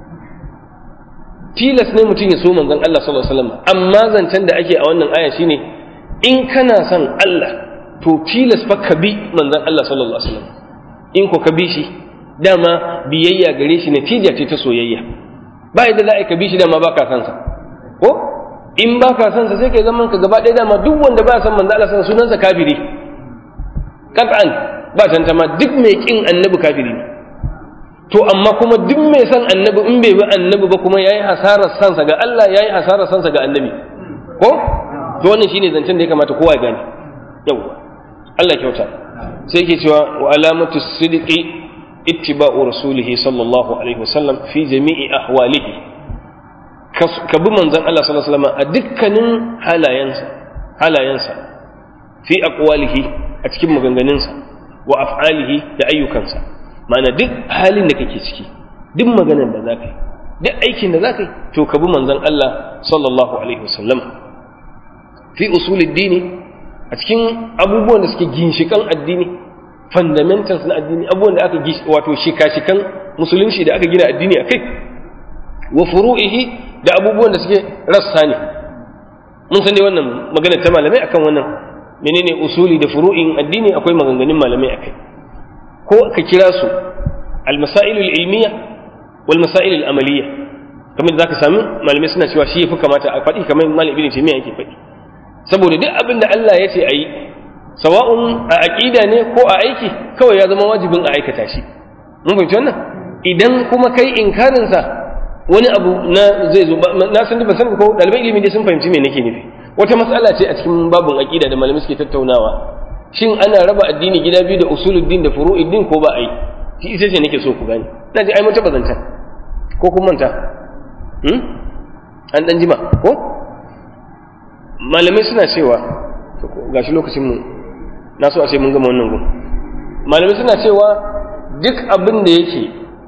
tilas ne mutum ya so manzon Allah sallallahu alaihi wasallam amma zancen da ake a wannan aya shine in kana son Allah to tilas fa ka bi manzon Allah sallallahu alaihi wasallam in ko ka bi shi dama biyayya gare shi natija ce ta soyayya ba yadda za a ka bi shi dama baka san sa ko in baka san sa sai kai zaman ka gaba ɗaya dama duk wanda ba san manzon Allah sallallahu sunansa kafiri qat'an ba tantama duk mai kin annabi kafiri ne to amma kuma duk mai san annabi in bai bi annabi ba kuma yayi hasarar sansa ga Allah yayi hasarar sansa ga annabi ko to wannan shine zancen da ya kamata kowa ya gane yawa Allah kyauta sai yake cewa wa alamatu sidqi ittiba'u rasulih sallallahu alaihi wasallam fi jami'i ahwalihi ka bi manzon Allah sallallahu alaihi wasallam a dukkanin halayensa halayensa fi aqwalihi a cikin maganganunsa wa af'alihi da ayyukansa ma'ana duk halin da kake ciki duk maganar da za ka yi duk aikin da za ka yi to ka bi manzon Allah sallallahu alaihi wasallam fi usulid dini a cikin abubuwan da suke ginshikan addini fundamentals na addini abubuwan da aka wato shika-shikan musulunci da aka gina addini a kai wa furu'ihi da abubuwan da suke rassa ne mun san dai wannan magana ta malamai akan wannan menene usuli da furu'in addini akwai maganganun malamai akai ko ka kira su al-masail al-ilmiya wal masail al-amaliyya kamar zaka sami malamai suna cewa shi yafi kamata a faɗi kamar malam ibn taymiya yake faɗi saboda duk abin da Allah ya ce ayi sawa'un a aqida ne ko a aiki kawai ya zama wajibin a aikata shi mun fahimci wannan idan kuma kai inkarin sa wani abu na zai zo na san ba san ko dalibai ilimi dai sun fahimci me nake nufi wata matsala ce a cikin babun aqida da malamai suke tattaunawa shin ana raba addini gida biyu da usuluddin da furu'iddin ko ba a yi shi ita ce nake so ku gane na ji ai mun taba zancan ko kun manta hmm? an dan jima ko malamai suna cewa gashi lokacin mu na so a ce mun gama wannan gun malamai suna cewa duk abin da yake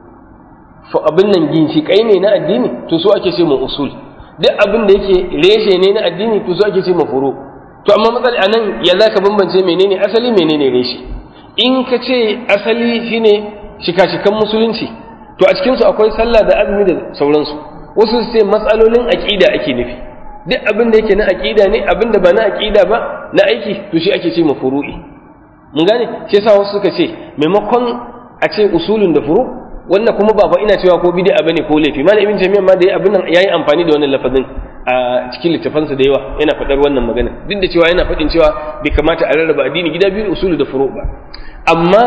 abin nan ginshiƙai ne na addini to so ake ce mu usul duk abin da yake reshe ne na addini to so ake ce mu furu to amma matsala a nan ya za ka bambance menene asali menene reshe in ka ce asali shine shika-shikan musulunci to a cikinsu akwai sallah da azumi da sauransu wasu su ce matsalolin aƙida ake nufi duk abin da yake na aƙida ne abin da ba na aƙida ba na aiki to shi ake ce mu furu'i mun gane shi yasa wasu suka ce maimakon a ce usulun da furu wannan kuma ba ina cewa ko bid'a bane ko laifi malam ibn jami'a ma da yayi abin nan yayi amfani da wannan lafazin a cikin littafansa da yawa yana faɗar wannan magana duk da cewa yana faɗin cewa bai kamata a rarraba addini gida biyu usulu da furu ba amma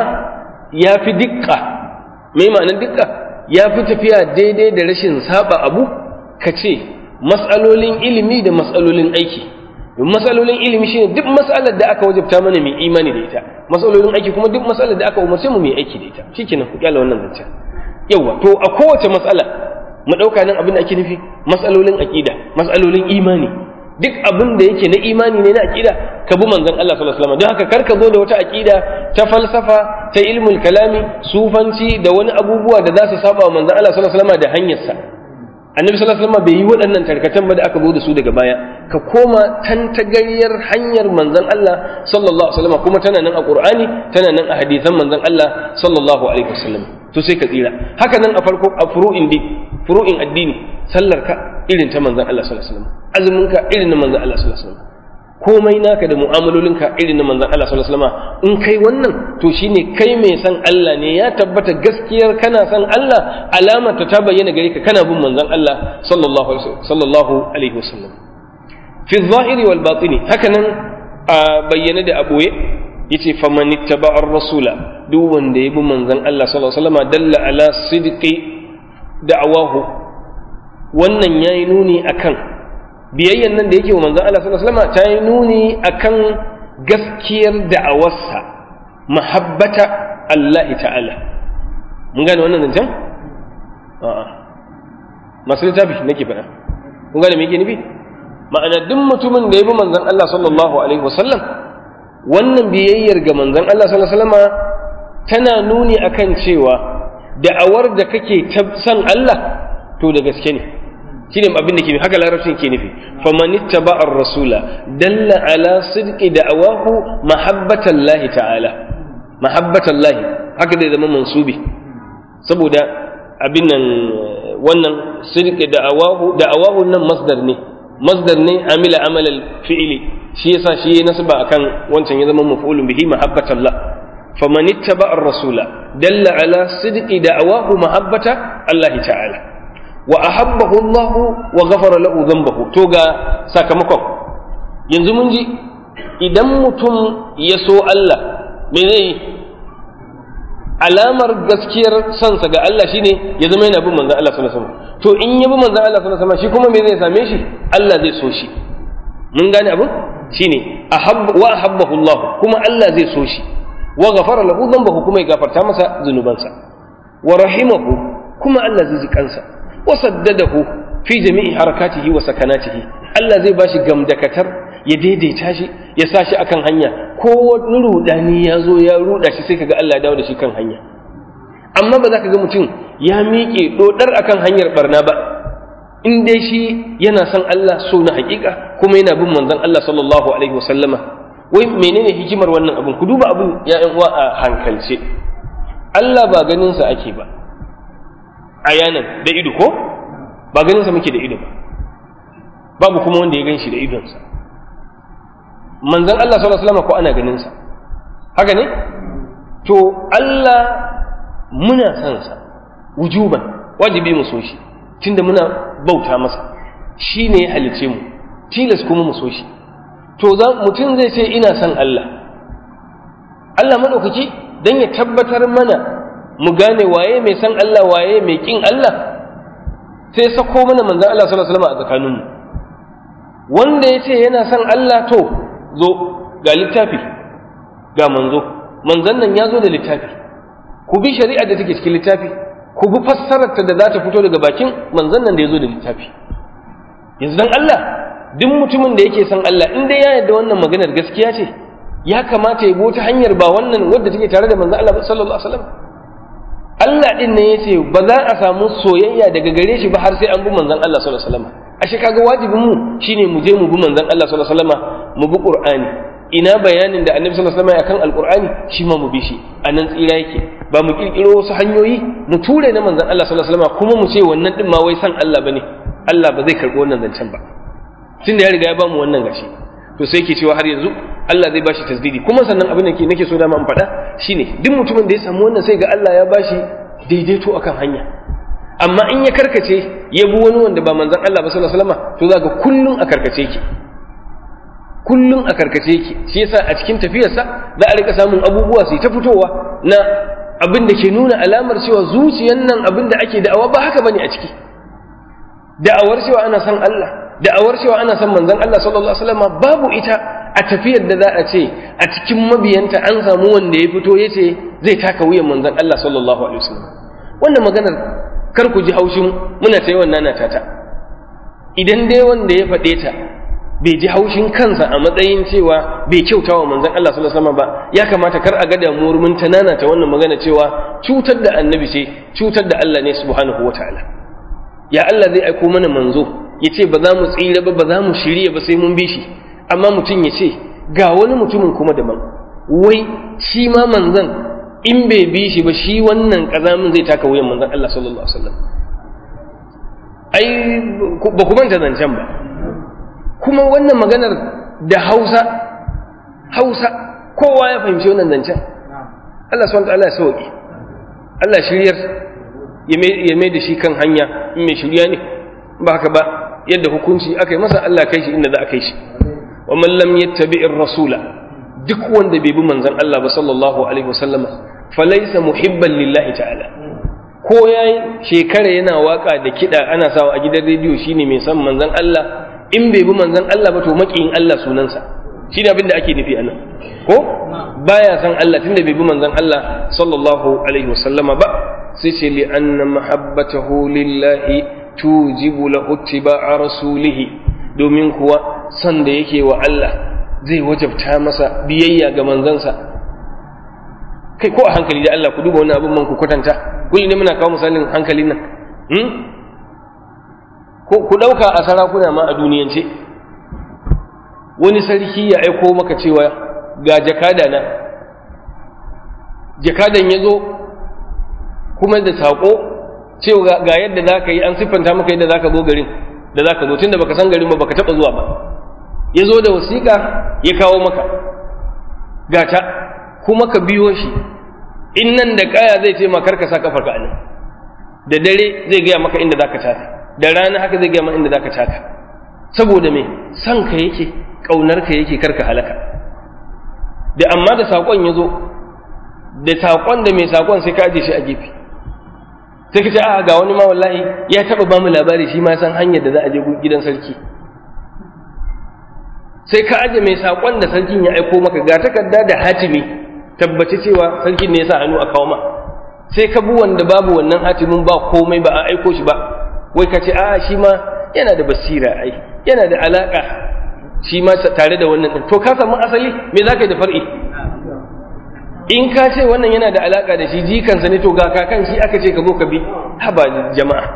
ya fi dukka mai ma'anar dukka ya fi tafiya daidai da rashin saba abu ka ce mas'alolin ilimi da mas'alolin aiki don mas'alolin ilimi shine duk mas'alar da aka wajabta mana mai imani da ita mas'alolin aiki kuma duk mas'alar da aka umarce mu mai aiki da ita shikenan ku kyala wannan zancen yawa to a kowace mas'ala mu ɗauka nan abin da ake nufi mas'alolin aƙida mas'alolin imani duk abin da yake na imani ne na aƙida ka bi manzon Allah sallallahu alaihi wasallam don haka kar ka zo da wata aƙida ta falsafa ta ilmul kalami sufanci da wani abubuwa da za su saba wa manzon Allah sallallahu alaihi wasallam da hanyarsa annabi sallallahu alaihi wasallam bai yi waɗannan tarkatan ba da aka zo da su daga baya ka koma tantagaryar hanyar manzon Allah sallallahu alaihi wasallam kuma tana nan a Qur'ani tana nan a hadisan manzon Allah sallallahu alaihi wasallam to sai ka tsira haka nan a farko a furu'in di furu'in addini sallar ka irin ta manzon Allah sallallahu alaihi wasallam azumin ka irin na manzon Allah sallallahu alaihi wasallam komai naka da mu'amalolinka irin na manzon Allah sallallahu alaihi wasallam in kai wannan to shine kai mai san Allah ne ya tabbata gaskiyar kana san Allah alamar ta bayyana gare ka kana bin manzon Allah sallallahu alaihi sallallahu alaihi wasallam fi zahiri wal batini haka nan a bayyana da aboye yace faman ittaba ar-rasula duk wanda ya bi manzon Allah sallallahu alaihi wasallam dalla ala sidqi da'awahu wannan yayi nuni akan biyayyan nan da yake wa manzon Allah sallallahu alaihi wasallam ta yi nuni akan gaskiyar da'awarsa mahabbata Allah ta'ala mun gane wannan zancen a'a masu littafi nake faɗa kun gane me yake nufi ma'ana duk mutumin da ya bi manzon Allah sallallahu alaihi wasallam wannan biyayyar ga manzon Allah sallallahu alaihi wasallam tana nuni akan cewa da'awar da kake san Allah to da gaske ne shine abin da ke haka larabcin ke nufi faman ittaba ar-rasula dalla ala sidqi da'awahu mahabbatan lahi ta'ala mahabbatan lahi haka zai zama mansubi saboda abin nan wannan sidqi da'awahu da'awahu nan masdar ne masdar ne amila amal al-fi'li shi yasa shi ya nasaba akan wancan ya zama maf'ulun bihi mahabbatan lah faman ittaba ar-rasula dalla ala sidqi da'awahu mahabbata Allah ta'ala wa ahabbahu Allah wa ghafara lahu dhanbahu to ga sakamakon yanzu mun ji idan mutum ya so Allah me zai alamar gaskiyar sansa ga Allah shine ya zama yana bin manzon Allah sallallahu alaihi wasallam to in ya bi manzon Allah sallallahu alaihi wasallam shi kuma me zai same shi Allah zai so shi mun gane abin shine ahabba wa ahabbahu Allah kuma Allah zai so shi wa ghafara lahu dhanbahu kuma ya gafarta masa zunubansa wa rahimahu kuma Allah zai ji kansa wasaddadahu fi jami'i harakatihi wa sakanatihi Allah zai bashi gamdakatar ya daidaita shi ya sa shi akan hanya ko wani rudani ya zo ya ruda shi sai kaga Allah ya dawo da shi kan hanya amma ba za ka ga mutum ya miƙe dodar akan hanyar barna ba in dai shi yana son Allah so na hakika kuma yana bin manzon Allah sallallahu alaihi wasallama wai menene hikimar wannan abin ku duba abin ya uwa a hankalce Allah ba ganin sa ake ba ayanan da ido ko ba ganin sa muke da ido ba babu kuma wanda ya gan shi da idonsa manzon Allah sallallahu alaihi wasallama ko ana ganin sa haka ne to Allah muna son sa wujuban wajibi mu so shi tunda muna bauta masa shi ne ya halice mu tilas kuma mu so shi to mutum zai ce ina son Allah Allah maɗaukaki don ya tabbatar mana mu gane waye mai son Allah waye mai ƙin Allah sai sako mana manzan Allah sallallahu alaihi wasallam a tsakaninmu wanda ya ce yana son Allah to zo ga littafi ga manzo manzan nan ya zo da littafi ku bi shari'a da take cikin littafi ku bi fassararta da za ta fito daga bakin manzon nan da ya zo da littafi yanzu dan Allah duk mutumin da yake son Allah in dai ya yarda wannan maganar gaskiya ce ya kamata ya bi ta hanyar ba wannan wadda take tare da manzon Allah sallallahu alaihi wasallam Allah din ne yace ba za a samu soyayya daga gare shi ba har sai an bi manzon Allah sallallahu alaihi wasallam ashe kaga wajibin mu shine mu je mu bi manzon Allah sallallahu alaihi wasallam mu bi Qur'ani ina bayanin da Annabi sallallahu alaihi wasallam akan Al-Qur'ani shi ma mu bi shi anan tsira yake ba mu kirkiro wasu hanyoyi mu ture na manzon Allah sallallahu alaihi wasallam kuma mu ce wannan din ma wai san Allah bane Allah ba zai karbi wannan zancen ba tunda ya riga ya bamu wannan gashi to sai yake cewa har yanzu Allah zai bashi tasdidi kuma sannan abin da ke nake so da ma in faɗa shine duk mutumin da ya samu wannan sai ga Allah ya bashi daidaito akan hanya amma in ya karkace ya bi wani wanda ba manzon Allah ba sallallahu alaihi wasallam to za ga kullun a karkace yake kullun a karkace yake shi yasa a cikin tafiyarsa za a rika samun abubuwa su ta fitowa na abin da ke nuna alamar cewa zuciyan nan abin da ake da'awa ba haka bane a ciki da'awar cewa ana san Allah da'awar cewa ana san manzon Allah sallallahu alaihi wasallam babu ita a tafiyar da za a ce a cikin mabiyanta an samu wanda ya fito ya ce zai taka wuyan manzon Allah sallallahu alaihi wasallam wannan maganar kar ku ji haushin muna ta yawan nana ta idan dai wanda ya faɗe ta bai ji haushin kansa a matsayin cewa bai kyauta wa manzon Allah sallallahu alaihi wasallam ba ya kamata kar a ga damuwar mun ta nana ta wannan magana cewa cutar da annabi ce cutar da Allah ne subhanahu wataala ya Allah zai aiko mana manzo ya ce ba za mu tsira ba ba za mu shirya ba sai mun bi shi amma mutum ya ce ga wani mutumin kuma daban wai shi ma manzon in bai bi shi ba shi wannan kazamin zai taka wuyan manzon Allah sallallahu alaihi wasallam ai ba ku manta zancen ba kuma wannan maganar da Hausa Hausa kowa ya fahimci wannan zancen Allah subhanahu wa ta'ala ya sauki Allah shiryar ya mai da shi kan hanya in mai shirya ne ba haka ba yadda hukunci aka yi masa Allah kai shi inda za a kai shi wa man lam yattabi'ir rasula duk wanda bai bi manzon Allah ba sallallahu alaihi wasallam falaysa muhibban lillahi ta'ala ko yayi shekara yana waka da kida ana sawa a gidan rediyo shine mai san manzon Allah in bai bi manzon Allah ba to makiyin Allah sunansa shi ne abin da ake nufi anan ko baya san Allah tunda bai bi manzon Allah sallallahu alaihi wasallama ba sai ce li anna mahabbatahu lillahi tujibu lahu ittiba'a rasulihi domin kuwa san da yake wa Allah zai wajabta masa biyayya ga manzansa kai ko a hankali da Allah ku duba wannan abin man ku kwatanta kullum ne muna kawo misalin hankalin nan hmm? ku ɗauka a sarakuna ma a duniyance wani sarki ya aiko maka cewa ga jakada na jakadan ya zo kuma da saƙo cewa ga yadda za ka yi an siffanta maka yadda za ka zo garin da za ka zo tun da baka san garin ba baka taɓa zuwa ba ya zo da wasiƙa ya kawo maka gata kuma ka biyo shi in nan da kaya zai ce makar ka sa kafar ka anan da dare zai gaya maka inda za ka taka da rana haka zai gaya maka inda za ka taka saboda me san ka yake ƙaunar ka yake karka halaka da amma da saƙon ya zo da saƙon da mai saƙon sai ka aje shi a gefe sai ka ce a ga wani ma wallahi ya taɓa ba mu labari shi ma san hanyar da za a je gidan sarki sai ka aje mai saƙon da sarkin ya aiko maka ga takarda da hatimi tabbaci cewa sarkin ne ya sa hannu a kawo ma sai ka bi wanda babu wannan hatimin ba komai ba a aiko shi ba wai ka ce a shi ma yana da basira ai yana da alaƙa shi ma tare da wannan to ka samu asali me za ka yi da far'i in ka ce wannan yana da alaka da shi jikansa ne to ga kakan shi aka ce ka zo ka bi haba jama'a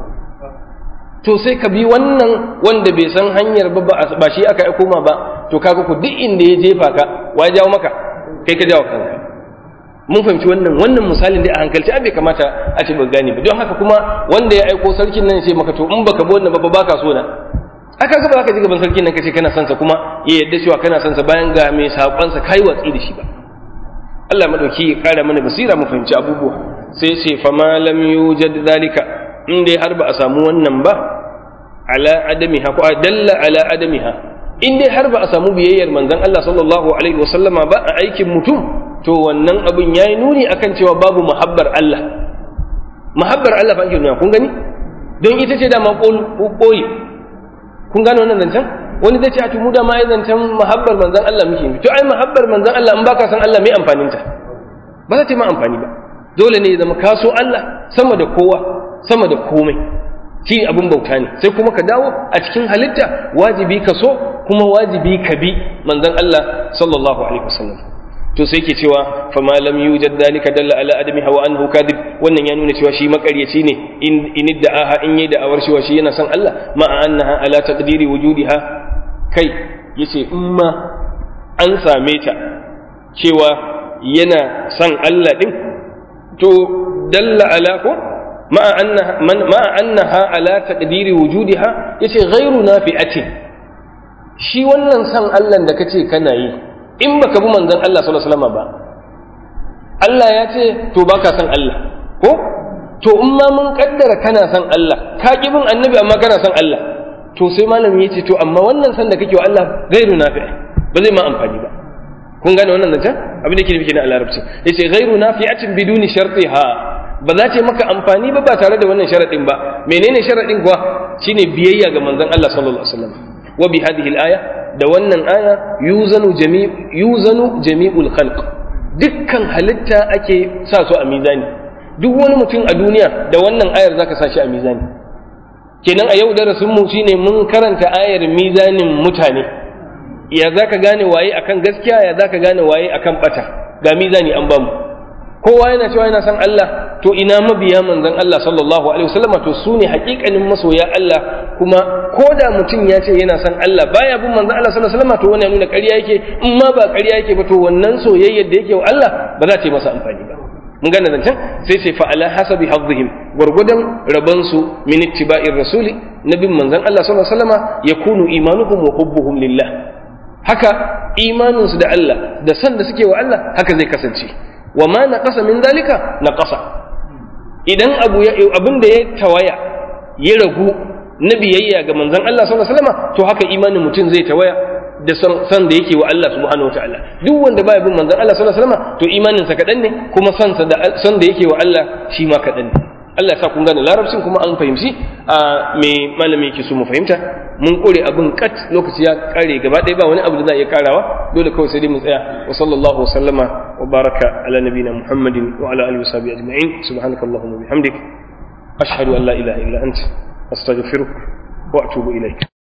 to sai ka bi wannan wanda bai san hanyar ba ba shi aka aiko ma ba to kaga ku duk inda ya jefa ka wa jawo maka kai ka jawo kanka mun fahimci wannan wannan misalin da a hankalci bai kamata a ce ba gane ba don haka kuma wanda ya aiko sarkin nan sai maka to in baka bi wannan ba baka so na aka ga ba ka ji gaban sarkin nan kace kana son sa kuma ya yadda cewa kana son sa bayan ga mai sakon sa kai watsi da shi ba Allah madauki ya kara mana basira mu fahimci abubuwa sai ce fa ma lam yujad zalika in dai har ba a samu wannan ba ala adamiha ko dalla ala adamiha in dai har ba a samu biyayyar manzon Allah sallallahu alaihi wasallama ba a aikin mutum to wannan abin yayi nuni akan cewa babu muhabbar Allah muhabbar Allah fa ake nuna kun gani don ita ce da ma koyi kun gane wannan zancen wani zai ce a tumu da ma ya zancen muhabbar manzon Allah muke to ai muhabbar manzon Allah in baka san Allah mai amfanin ta ba za ta yi ma amfani ba dole ne ya zama kaso Allah sama da kowa sama da komai shi abin bauta ne sai kuma ka dawo a cikin halitta wajibi ka so kuma wajibi ka bi manzon Allah sallallahu alaihi wasallam to sai ke cewa fa ma lam yujad dalika dalla ala adami hawa anhu kadhib wannan ya nuna cewa shi makaryaci ne in in da'aha in yi da'awar cewa shi yana son Allah ma annaha ala taqdiri wujudiha kai yace in ma an same ta cewa yana son Allah din to dalla ala ko ma annaha man ma annaha ala taqdiri wujudiha yace ghairu nafi'atin shi wannan son Allah da kace kana yi in baka bi manzon Allah sallallahu alaihi wasallam ba Allah ya ce to baka son Allah ko to in ma mun kaddara kana son Allah ka ki bin annabi amma kana son Allah to sai malami ya ce to amma wannan san da kake wa Allah ghairu nafi' ba zai ma amfani ba kun gane wannan zancen abin da ke nufi kenan a larabci yace ghairu nafi'atin biduni shartiha ba za ta maka amfani ba ba tare da wannan sharadin ba menene sharadin kuwa shine biyayya ga manzon Allah sallallahu alaihi wasallam wa bi hadhihi al-aya da wannan aya yuzanu jami' yuzanu jami'ul khalq dukkan halitta ake sa su a mizani duk wani mutum a duniya da wannan ayar zaka sa shi a mizani kenan a yau darasin mu shine mun karanta ayar mizanin mutane ya zaka gane waye akan gaskiya ya zaka gane waye akan bata ga mizani an bamu kowa yana cewa yana san Allah to ina mabiya manzon Allah sallallahu alaihi wasallam to su ne hakikanin masoya Allah kuma ko da mutum ya ce yana san Allah baya bin manzon Allah sallallahu alaihi wasallam to wannan nuna ƙarya yake in ma ba ƙarya yake ba to wannan soyayyar da yake wa Allah ba za ta yi masa amfani ba mun gane zancen sai sai fa ala hasabi hazzihim gurgudan raban su min ittiba'ir rasuli nabin manzon Allah sallallahu alaihi wasallam yakunu imanuhum wa hubbuhum lillah haka imaninsu da Allah da san da suke wa Allah haka zai kasance wa ma naqasa min dalika naqasa idan abu ya abin da ya tawaya ya ragu na biyayya ga manzon Allah sallallahu alaihi wasallam to haka imanin mutum zai tawaya da san da yake wa Allah subhanahu wataala duk wanda baya bin manzon Allah sallallahu alaihi wasallam to imanin sa kadan ne kuma san sa da san da yake wa Allah shi ma kadan ne Allah ya sa kun gane larabcin kuma an fahimci a me malami yake so mu fahimta mun kore abin kat lokaci ya kare gaba ɗaya ba wani abu da za a iya karawa dole kawai sai dai mu tsaya wa sallallahu wa sallama wa baraka ala nabina muhammadin wa ala alihi wa sahbihi ajma'in subhanakallahumma wa bihamdik ashhadu an la ilaha illa anta astaghfiruka wa atubu ilaik